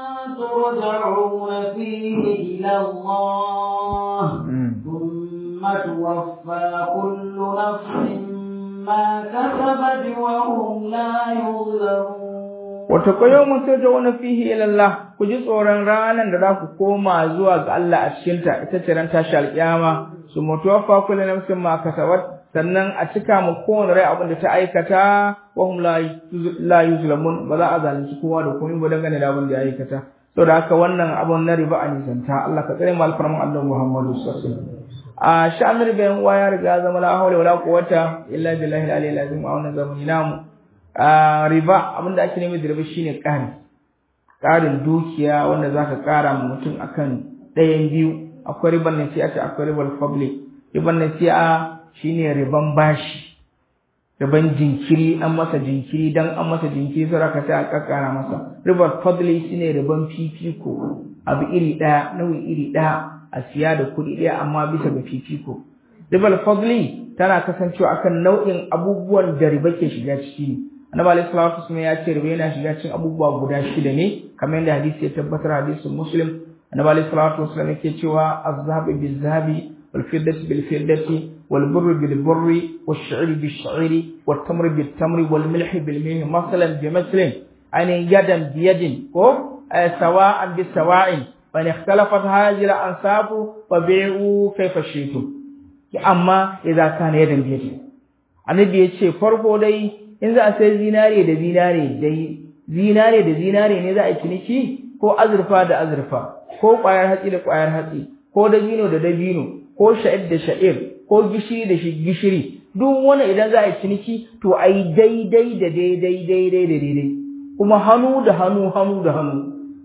ترجعون فيه إلى الله ثم توفى كل نفس ما كسبت وهم لا يظلمون Wata yau mun sai wani fihi ilallah ku ji tsoron ranar da za ku koma zuwa ga Allah a cikinta ita ce ran tashi alƙiyama su mutuwaffa kullu nafsin ma kasabat sannan a cika mu kowane rai abin da ta aikata wa hum la yuzlamun ba za a zalunci kowa da komai ba dangane da abin da ya aikata saboda haka wannan abun na riba a nisanta Allah ka tsare mu alfarman Allah Muhammadu sallallahu alaihi wasallam a sha'anin riba yan uwa ya riga zama la hawla wala quwwata illa billahi al-aliyyil azim a wannan zamani namu a riba abinda ake nemi da riba shine ƙari ƙarin dukiya wanda zaka ƙara ma mutum akan ɗayan biyu akwai riban nasi'a akwai riban public riban nasi'a shine riban bashi riban jinkiri an masa jinkiri dan an masa jinkiri sai ka sai a kakkara masa riban public shine riban fifiko abu iri ɗaya nau'i iri ɗaya a siya da kuɗi ɗaya amma bisa ga fifiko riban fadli tana kasancewa akan nau'in abubuwan da riba ke shiga ciki ne annabi alaihi salatu wasallam ya ce riba yana shiga cikin abubuwa guda shida ne kamar yadda hadisi ya tabbatar hadisin muslim annabi alaihi salatu wasallam yake cewa az-zahabu bil-zahabi wal-fiddatu bil-fiddati wal-burru bil-burri wash-shi'ri bish-shi'ri wat-tamri bit-tamri wal-milhi bil-milhi masalan bi masalin ani yadan bi yadin ko sawa'an bi sawa'in wa in ikhtalafat hadhihi al-ansabu fabi'u kayfa shi'tum amma idza kana yadan bi yadin annabi ya ce farko dai in za a sai zinare da zinare dai zinare da zinare ne za a ciniki ko azurfa da azurfa ko ƙwayar hatsi da ƙwayar hatsi ko dabino da dabino ko sha'ir da sha'ir ko gishiri da gishiri duk wani idan za a yi ciniki to a yi daidai da daidai daidai da daidai kuma hannu da hannu hannu da hannu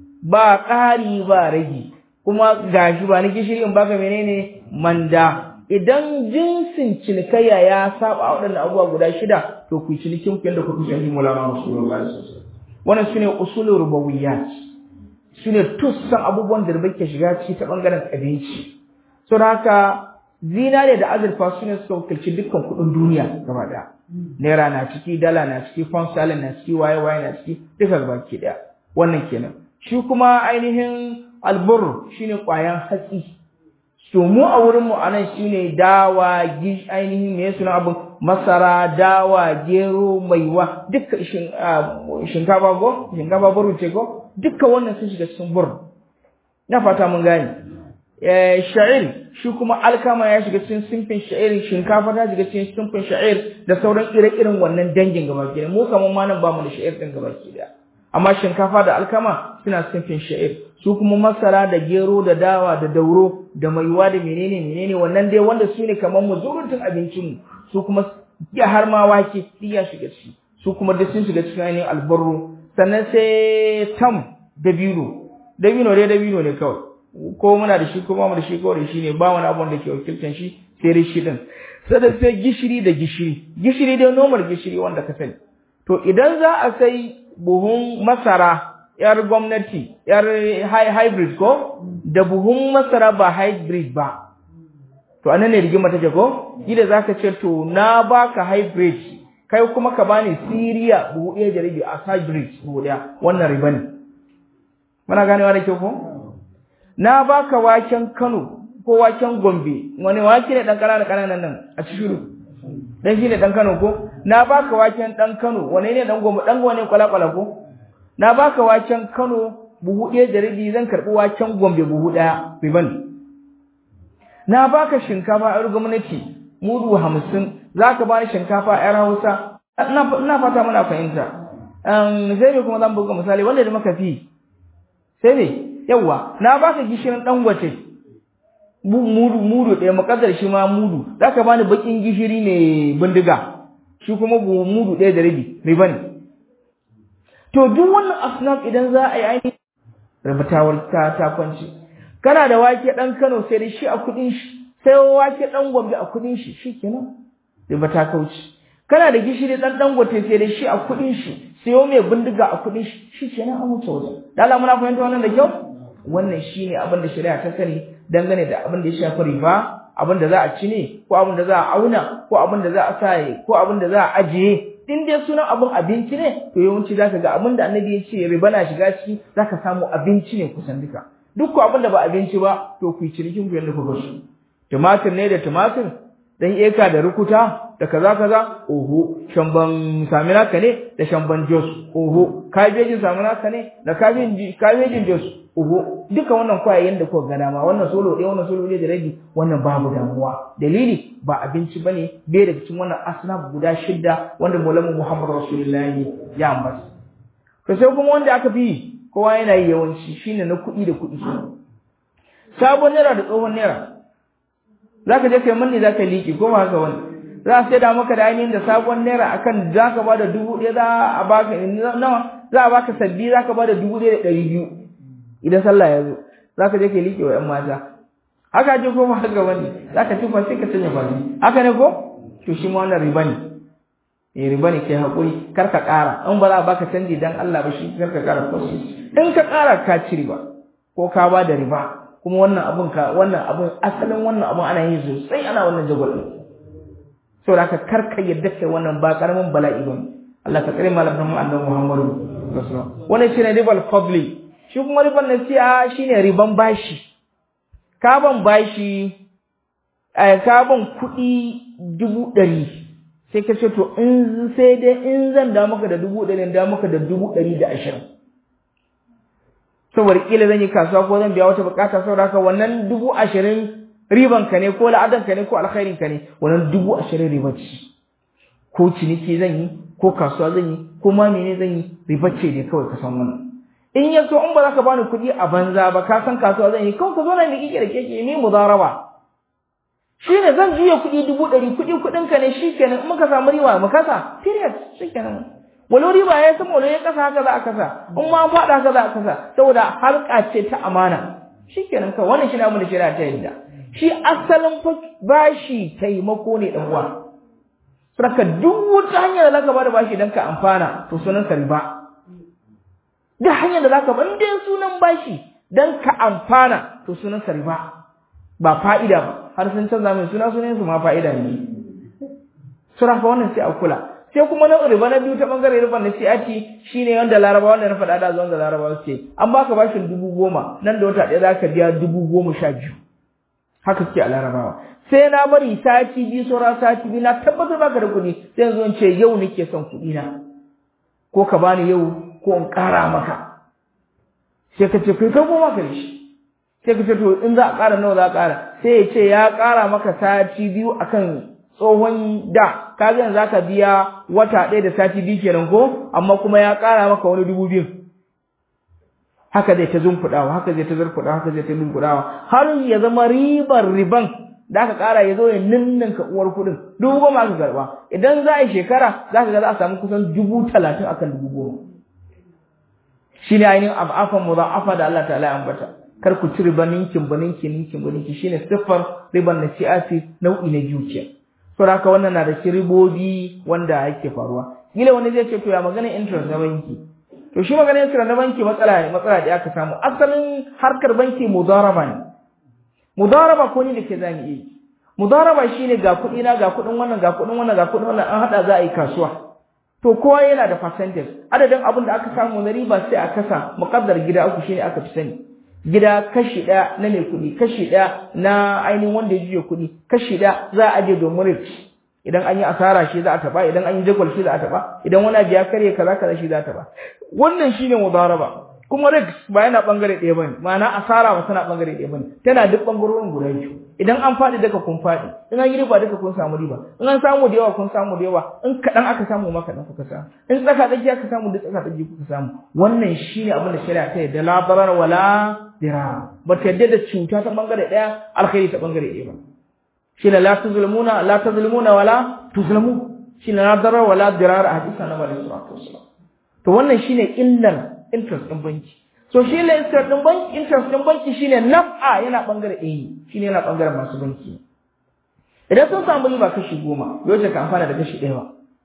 ba ƙari ba ragi kuma gashi ba na gishiri in baka menene manda idan jinsin cinikayya ya saba a waɗannan abubuwa guda shida to ku cinikin ku yadda kuka sani mulama rasulullahi sallallahu alaihi wasallam wannan sune usulul rubawiyyat sune tussan abubuwan da riba ke shiga ciki ta bangaren abinci saboda haka zinare da azurfa sune suka wakilci dukkan kuɗin duniya gaba ɗaya naira na ciki dala na ciki pound sterling na ciki waye waye na ciki duka gaba ke ɗaya wannan kenan shi kuma ainihin albur shine ƙwayan hatsi to mu a wurin mu anan shine dawa gish ainihin me suna abin masara dawa gero maiwa duka shinkafa go shinkafa buru ce go duka wannan sun shiga cikin bur na fata mun gane eh sha'ir shi kuma alkama ya shiga cikin simfin sha'ir shinkafa ta shiga cikin simfin sha'ir da sauran ire-iren wannan dangin gaba ki mu kaman ma nan ba mu da sha'ir din gaba ki da amma shinkafa da alkama suna simfin sha'ir su kuma masara da gero da dawa da dauro da maiwa da menene menene wannan dai wanda su ne kamar muzurutun abincin mu su kuma ya har ma wake ya shiga ciki su kuma duk sun shiga cikin ainihin albarro sannan sai tam dabino dabino dai dabino ne kawai ko muna da shi ko ba mu da shi kawai shi ne ba wani abu da ke wakiltan shi sai dai shi din sannan sai gishiri da gishiri gishiri dai normal gishiri wanda ka sani to idan za a sai buhun masara ‘yar gwamnati, ‘yar hybrid ko, da buhun masara ba hybrid ba. To, anan ne rigima take ko? Gida za ka ce, to, na baka hybrid, kai kuma ka bani Siriya buhu ɗaya da rabi a hybrid buhu ɗaya, wannan riba ne. Muna ganewa da kyau ko? Na baka waken Kano ko waken Gombe, wani wake ne ɗan ƙananan ƙananan nan a cikin Dan shi ne ɗan Kano ko? Na baka waken ɗan Kano, wane ne ɗan Gombe, ɗan wane kwala-kwala ko? na baka waken Kano buhu ɗaya da rabi zan karɓi waken Gombe buhu ɗaya riban na baka shinkafa a gwamnati mudu hamsin za ka bani shinkafa a yar Hausa ina fata muna fahimta sai ne kuma zan buga misali wanda da maka fi sai ne yawa na baka gishirin dangote mudu mudu ɗaya makaddar shi ma mudu za ka bani bakin gishiri ne bindiga shi kuma mudu ɗaya da rabi riban To duk wannan asnaf idan za a yi ainihin rubutawar ta ta kwanci. Kana da wake ɗan Kano sai da shi a kuɗin shi, sai wake ɗan Gombe a kuɗin shi, shi kenan. Riba ta kauci. Kana da gishiri ɗan Dangote sai da shi a kuɗin shi, sayo mai bindiga a kuɗin shi, shi kenan an wuce wajen. Da Allah muna fahimta wannan da kyau? Wannan shi ne abin da shari'a ta sani dangane da abin da ya shafi riba, abin da za a ci ne, ko abin da za a auna, ko abin da za a sa ko abin da za a ajiye, in dai sunan abin abinci ne to yawanci zaka ga abin da annabi ya ce riba na shiga ciki zaka samu abinci ne kusan duka duk ko abin da ba abinci ba to ku yi cinikin ku yanda kuka so tumatir ne da tumatir dan eka da rukuta da kaza kaza oho shamban samina ka ne da shamban jos oho kabejin samina ka ne da kabejin kabejin jos oho duka wannan kwayayen da kuka ga dama wannan solo ɗaya wannan solo ɗaya da rabi wannan babu damuwa dalili ba abinci bane bai daga cikin wannan asnaf guda shidda wanda Maulana Muhammad Rasulullahi ya ambata to sai kuma wanda aka fi kowa yana yi yawanci shine na kuɗi da kuɗi sabon naira da tsohon naira zaka je kai manne zaka liki ko ba haka wani za a sai da maka da ainihin da sabon naira akan za ka ba da dubu ɗaya za a baka nawa za a baka sabbi za ka ba da dubu ɗaya da ɗari biyu idan sallah ya zo za ka je ka liƙe wa ‘yan mata haka ji ko ba haka bane za ka tufa sai ka sanya baki haka ne ko to shi ma wannan riba ne eh riba ne kai hakuri kar ka ƙara in ba za a baka canji dan Allah ba shi kar ka ƙara ko in ka ƙara ka ci riba ko ka ba da riba kuma wannan abun ka wannan abun asalin wannan abun ana yin sosai ana wannan jagwal din saboda haka kar ka yadda kai wannan ba karamin bala'i ba Allah ka tsare malamin annabi Muhammadu sallallahu alaihi wasallam wannan shine ribal fadli shi kuma riban nasi'a shine riban bashi ka ban bashi ka ban kuɗi dubu ɗari sai ka ce to in sai dai in zan da maka da dubu ɗari da maka da dubu ɗari da ashirin saboda kila zan yi kasuwa ko zan biya wata bukata saboda haka wannan dubu ashirin riban ka ne ko la'adan ka ne ko alkhairin ka ne wannan dubu ashirin riba ce ko ciniki zan yi ko kasuwa zan yi ko ma mene zan yi riba ce ne kawai ka san wannan in ya so in ba za ka bani kuɗi a banza ba ka san kasuwa zan yi kawai ka zo na da kike da keke ni mudaraba shi ne zan juya kuɗi dubu ɗari kuɗi kuɗin ka ne shi kenan in muka samu riba mu kasa period shi kenan walau riba ya sama walau ya kasa haka za a kasa in ma an faɗa haka za a kasa saboda harka ce ta amana shi kenan kawai wannan shi ne abin da shari'a ta yadda shi asalin bashi taimako ne ɗan uwa Saka duk wata hanyar da zaka bada bashi don ka amfana to sunan ka riba duk hanyar da zaka ban dai sunan bashi dan ka amfana to sunan sa riba ba fa'ida ba har sun canza mai suna sunan su ma fa'ida ne sura fa wannan sai a kula sai kuma na riba na biyu ta bangare riba na siyati shine wanda larabawa wanda na faɗa da zuwan da larabawa ce an baka bashin dubu goma nan da wata ɗaya zaka biya dubu goma sha biyu haka suke a larabawa sai na bari sati biyu sauran sati biyu na tabbatar baka da kuɗi sai yanzu in ce yau nake son kuɗi na ko ka bani yau ko in ƙara maka sai ka ce kai kai goma ka shi sai ka ce to in za a ƙara nawa za a ƙara sai ya ce ya ƙara maka sati biyu akan tsohon da ka ga yanzu zaka biya wata ɗaya da sati biyu kenan ko amma kuma ya ƙara maka wani dubu biyu haka zai ta zumfuɗawa haka zai ta zurfuɗawa haka zai ta zumfuɗawa har ya zama ribar riban da aka ƙara ya zo ya ninninka uwar kuɗin dubu goma aka karɓa idan za a yi shekara za ka ga za a samu kusan dubu talatin akan dubu goma shi ne ainihin ab'afan mudha'afa da Allah ta'ala ya ambata kar ku ci riba ninkin ba ninkin ninkin ba ninkin shine siffar riban na siyasi nau'i na biyu ce saboda haka wannan na da ribobi wanda yake faruwa kila wani zai ce to ya magana interest na banki to shi magana interest na banki matsala ne matsala da aka samu asalin harkar banki mudaraba ne mudaraba ko ni da ke zamu yi mudaraba shine ga kuɗi na ga kuɗin wannan ga kuɗin wannan ga kuɗin wannan an hada za a yi kasuwa to kowa yana da percentage adadin abin da aka samu na riba sai a kasa muqaddar gida uku shine aka fi sani gida kashi ɗaya na mai kuɗi kashi ɗaya na ainihin wanda ya juya kuɗi kashi ɗaya za a aje domin risk idan an yi asara shi za a taɓa idan an yi jagwal shi za a taɓa idan wani abu ya karye kaza kaza shi za a taɓa wannan shine mudaraba kuma risk ba yana bangare ɗaya bane ma'ana asara ba tana bangare ɗaya bane tana duk bangarorin guda biyu idan an faɗi daga kun faɗi in an yi riba duka kun samu riba in an samu da yawa kun samu da yawa in kaɗan aka samu ma kaɗan kuka samu in tsaka tsaki aka samu duk tsaka tsaki kuka samu wannan shine abin da shari'a ta yadda la darar wala dirar ba ta yadda da cuta ta bangare ɗaya alkhairi ta bangare ɗaya ba shine la tuzlimuna la tuzlimuna wala tuzlamu shine la darar wala dirar a hadisi na Nabi sallallahu alaihi wasallam to wannan shine illar interest ɗin banki so shi ne interest ɗin banki interest ɗin banki shine naf'a yana bangare ɗaya shine yana bangaren masu banki idan sun samu riba kashi goma yau ka amfana da kashi ɗaya ba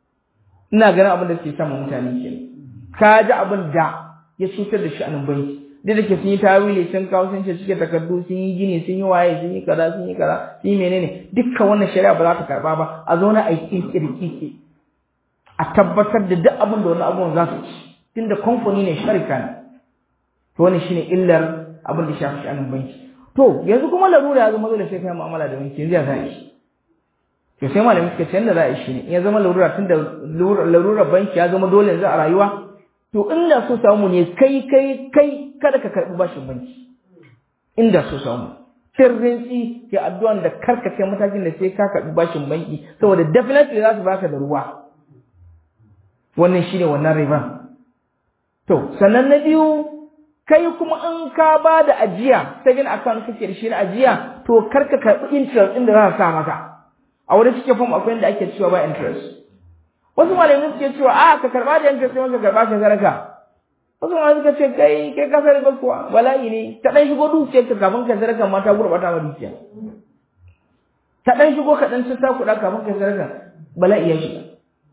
ina ganin abin da suke samun mutane ke ka ji abin da ya cutar da shi a nan banki duk da ke sun yi tawili sun kawo sun ce cike takardu sun yi gini sun yi waye sun yi kaza sun yi kaza sun yi menene dukkan wannan shari'a ba za ta karba ba a zo na aiki kirkiki a tabbatar da duk abin da wani abubuwan za su ci tunda kamfani ne sharika ne to wannan shine illar abin da shafi sha'anin banki to yanzu kuma larura ya zama dole sai kai mu'amala da banki yanzu ya za shi to sai malamin suka ce yanda za a shi ne ya zama larura tunda larura banki ya zama dole yanzu a rayuwa to inda so samu ne kai kai kai kada ka karbi bashin banki inda so samu sirrin tsi ke addu'an da karka kai matakin da sai ka karbi bashin banki saboda definitely za su baka da ruwa wannan shine wannan riban To, sannan na biyu, kai kuma in ka ba da ajiya, saving account kake da shi na ajiya, to kar ka karɓi interest ɗin da za a sa maka. a wurin cike form akwai inda ake cewa ba interest wasu malamai suke cewa a ka karba da interest sai ka karba ka saraka wasu malamai suka ce kai kai ka sarka kuwa bala'i ne ta dan shigo dukiyar ka kafin ka sarka ma ta gurbata ma dukiya ta dan shigo ka dan ta kuɗa kafin ka sarka bala'i ya shiga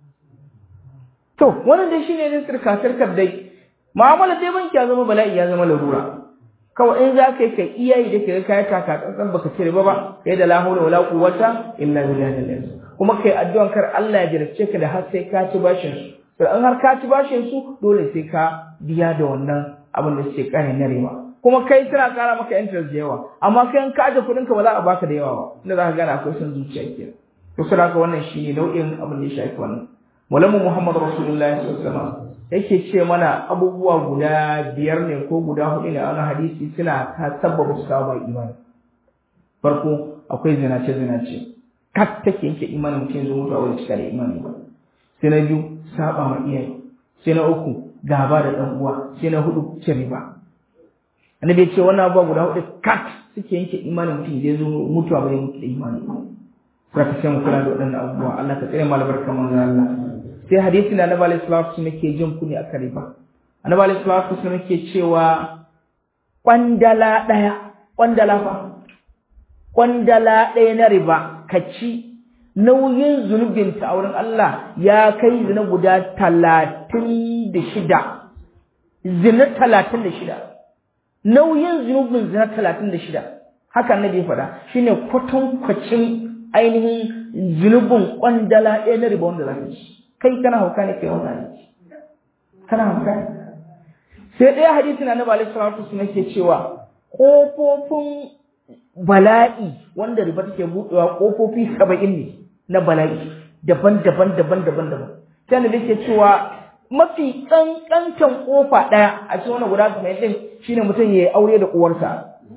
to wannan dai shine ne sirka sirkar dai mu'amala dai banki ya zama bala'i ya zama larura kawai in za ka yi kai iyayi da ke kai taka tsantsan baka cire ba ba kai da la hawla wala quwwata illa billahi kuma kai addu'an kar Allah ya jarabce ka da har sai ka ci bashin su to in har ka ci bashin su dole sai ka biya da wannan abin da suke kare na rewa kuma kai suna kara maka interest da yawa amma kai in ka aje kuɗin ka ba za a baka da yawa ba inda za ka gane akwai son zuciya kenan to sai haka wannan shine nau'in abin da ya shafi wannan Mulamu Muhammad Rasulullahi sallallahu alaihi wasallam yake ce mana abubuwa guda biyar ne ko guda hudu ne a wani hadisi suna ta sabbaba su kawo imani farko akwai zinace zinace kat take yanke imanin mutum zuwa mutuwa wani cika da imani ba sai na biyu saba ma iyaye sai na uku gaba da dan uwa sai na hudu cin riba annabi ya ce wannan abubuwa guda hudu kat suke yanke imanin mutum zai zo mutuwa ba ya mutu da imani ba sai sai mu kula da waɗannan abubuwa Allah ka tsare mu albarka manzo Allah sai hadisi na Annabi sallallahu alaihi wasallam yake jin kuni a riba Annabi sallallahu alaihi wasallam yake cewa kwandala daya kwandala fa kwandala daya na riba kaci nauyin zunubin ta wurin Allah ya kai zina guda talatin da shida zina talatin da shida nauyin zunubin zina talatin da shida haka annabi ya faɗa shine kwatankwacin ainihin zunubin kwandala ɗaya na riba wanda za ka ci kai kana hauka ne kai wannan ne kana hauka ne sai ɗaya hadisi na nabi alaihi salatu wasallam ke cewa kofofin bala'i wanda riba take buɗewa kofofi saba'in ne na bala'i daban-daban daban-daban daban sai annabi ke cewa mafi kankantan kofa ɗaya a cikin wannan guda saba'in din shine mutum ya yi aure da uwarsa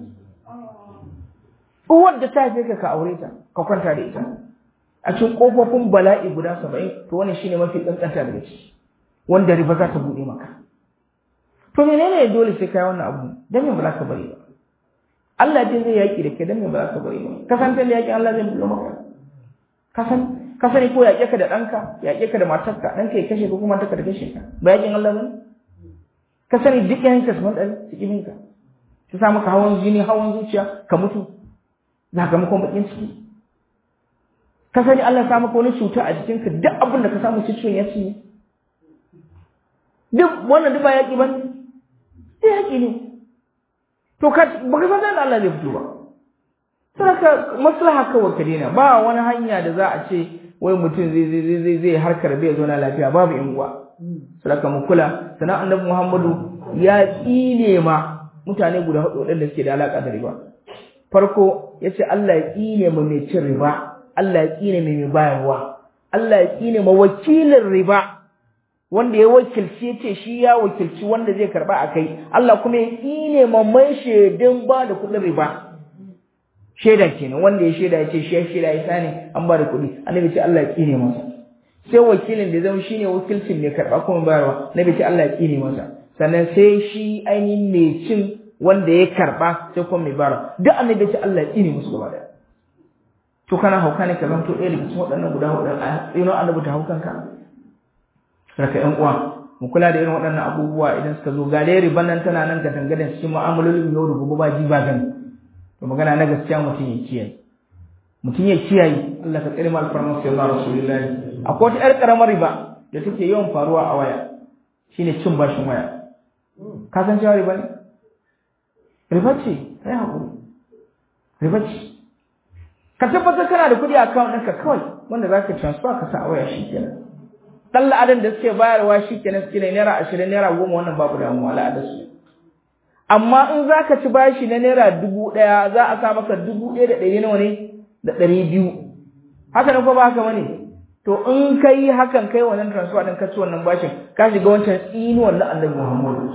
uwar da ta haife ka ka aure ta ka kwanta da ita a cikin kofofin bala'i guda saba'in to wannan shine mafi kankanta daga ciki wanda riba za ta buɗe maka to menene dole sai kai wannan abu dan me ba za ka bari ba Allah din zai yaki da kai dan me ba za ka bari ba ka san da yaki Allah zai buɗe maka ka san ka sani ko yaƙe ka da ɗanka yaƙe ka da matarka ɗanka ya kashe ko kuma matarka da kashe ka ba yaƙin Allah bane ka sani duk yanka su ɗan su ƙibin ka su sa maka hawan jini hawan zuciya ka mutu sakamakon bakin ciki ka sani Allah sa maka wani cuta a jikinka duk abin da ka samu ciwon ya ci duk wannan duk ba yaƙi ba ne yaƙi ne to ka baka san da Allah zai fito ba saboda maslaha kawai ka daina ba wani hanya da za a ce wai mutum zai zai zai zai harkar bai zo na lafiya babu yan uwa saboda mu kula sanan annabi Muhammadu ya tsine ma mutane guda hudu wadanda suke da alaka da riba farko yace Allah ya tsine ma mai cin riba Allah ya tsine mai mai bayarwa Allah ya tsine ma wakilin riba wanda ya wakilci yace shi ya wakilci wanda zai karba akai Allah kuma ya tsine ma mai shedin ba da kudin riba shaida kenan wanda ya shaida ya ce shi ya shaida ya sani an ba da kuɗi annabi ce Allah ya tsine masa sai wakilin da zama shine wakilcin mai karɓa kuma bayarwa annabi ce Allah ya tsine masa sannan sai shi ainihin mai cin wanda ya karɓa sai kuma mai bayarwa duk annabi ce Allah ya tsine musu gaba daya to kana hauka ne ka zanto ɗaya daga cikin waɗannan guda huɗu a tsino annabi ta haukan ka raka ƴan uwa mu kula da irin waɗannan abubuwa idan suka zo ga dai riban nan tana nan ga dangadan cikin mu'amalolin yau da gobe ba ji ba gani to magana na gaskiya mutum ya kiyaye mutum ya kiyaye Allah ka tsare mu alfarman sai Allah rasulullahi akwai wata ƴar karamar riba da take yawan faruwa a waya shine cin bashin waya ka san cewa riba ne riba ce kai hakuri riba ce ka tabbatar kana da kuɗi a account ɗinka kawai wanda za ka transfer ka sa a waya shikenan dan la'adan da suke bayarwa shikenan suke naira ashirin naira goma wannan babu damuwa la'adar su amma in za ka ci bashi na naira dubu ɗaya za a sa maka dubu ɗaya da ɗari nawa ne da ɗari biyu haka ne ko ba haka bane to in ka yi hakan kai wannan transfer ɗin ka ci wannan bashin ka shiga wancan tsinuwan na annabi muhammadu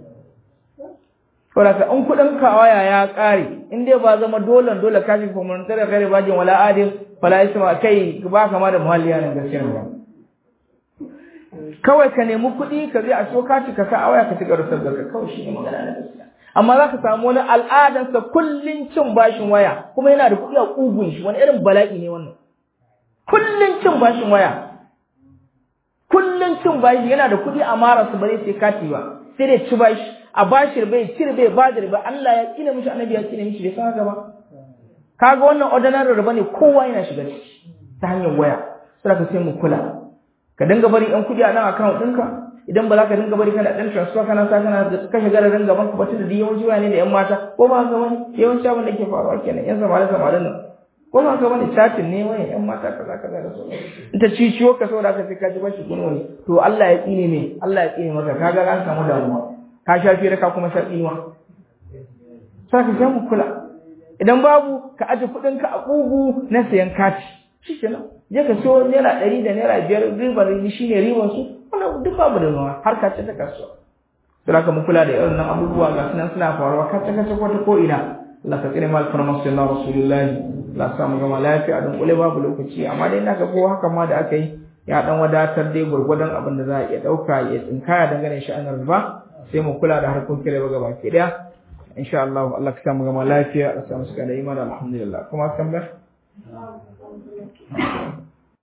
saboda in kuɗin ka waya ya ƙare in dai ba zama dole dole ka shiga kuma tare kare bajin wala adin fala isma kai ba kama da muhalli yana gaskiya ba kawai ka nemi kuɗi ka je a so kati ka sa a waya ka ci garusar da kawai shi ne magana na gaskiya amma za ka samu wani al'adarsa kullum cin bashin waya kuma yana da kuɗi a ƙugun shi wani irin bala'i ne wannan kullun cin bashin waya kullun cin bashi yana da kuɗi a mara su bare sai kati ba sai dai ci bashi a bashi bai cire bai ba da riba Allah ya tsine mishi annabi ya tsine mishi bai san haka ba kaga wannan ordinary riba ne kowa yana shiga ciki ta hanyar waya sai ka sai mu kula ka dinga bari ɗan kuɗi a nan account ɗinka idan ba za ka dinga bari kana ɗan transfer kana sa kana kashe gararin gaban ka ba tunda da yawanci waya ne da ƴan mata ko ba haka bane yawanci abin da ke faruwa kenan ƴan samarin samarin nan ko ba haka bane chatin ne waya ƴan mata kaza kaza da sauran in ta ciciyo ka saboda ka sai ka ji bashi guno ne to Allah ya tsine ne Allah ya tsine maka kaga an samu damuwa ka sha fira ka kuma sha tsinuwa sai ka sai mu kula idan babu ka aje kuɗin ka a ƙugu na sayan kati shikenan je ka siyo naira ɗari da naira biyar ribar shi ne ribar su wannan duk babu da ruwa har ka ce ta kasuwa sai haka mu kula da irin nan abubuwa ga sunan suna faruwa ka ta kace ko ta ko ina Allah ka tsire mal farman sallallahu rasulullahi Allah sa mu gama lafiya don kule babu lokaci amma dai ina ga ko haka ma da aka yi ya dan wadatar dai gurgurdan abin da za a iya dauka ya tsinkaya dangane shi an riba sai mu kula da harkokin riba gaba ki daya insha Allah Allah ka sa mu gama lafiya Allah sa mu suka da imani alhamdulillah kuma san ba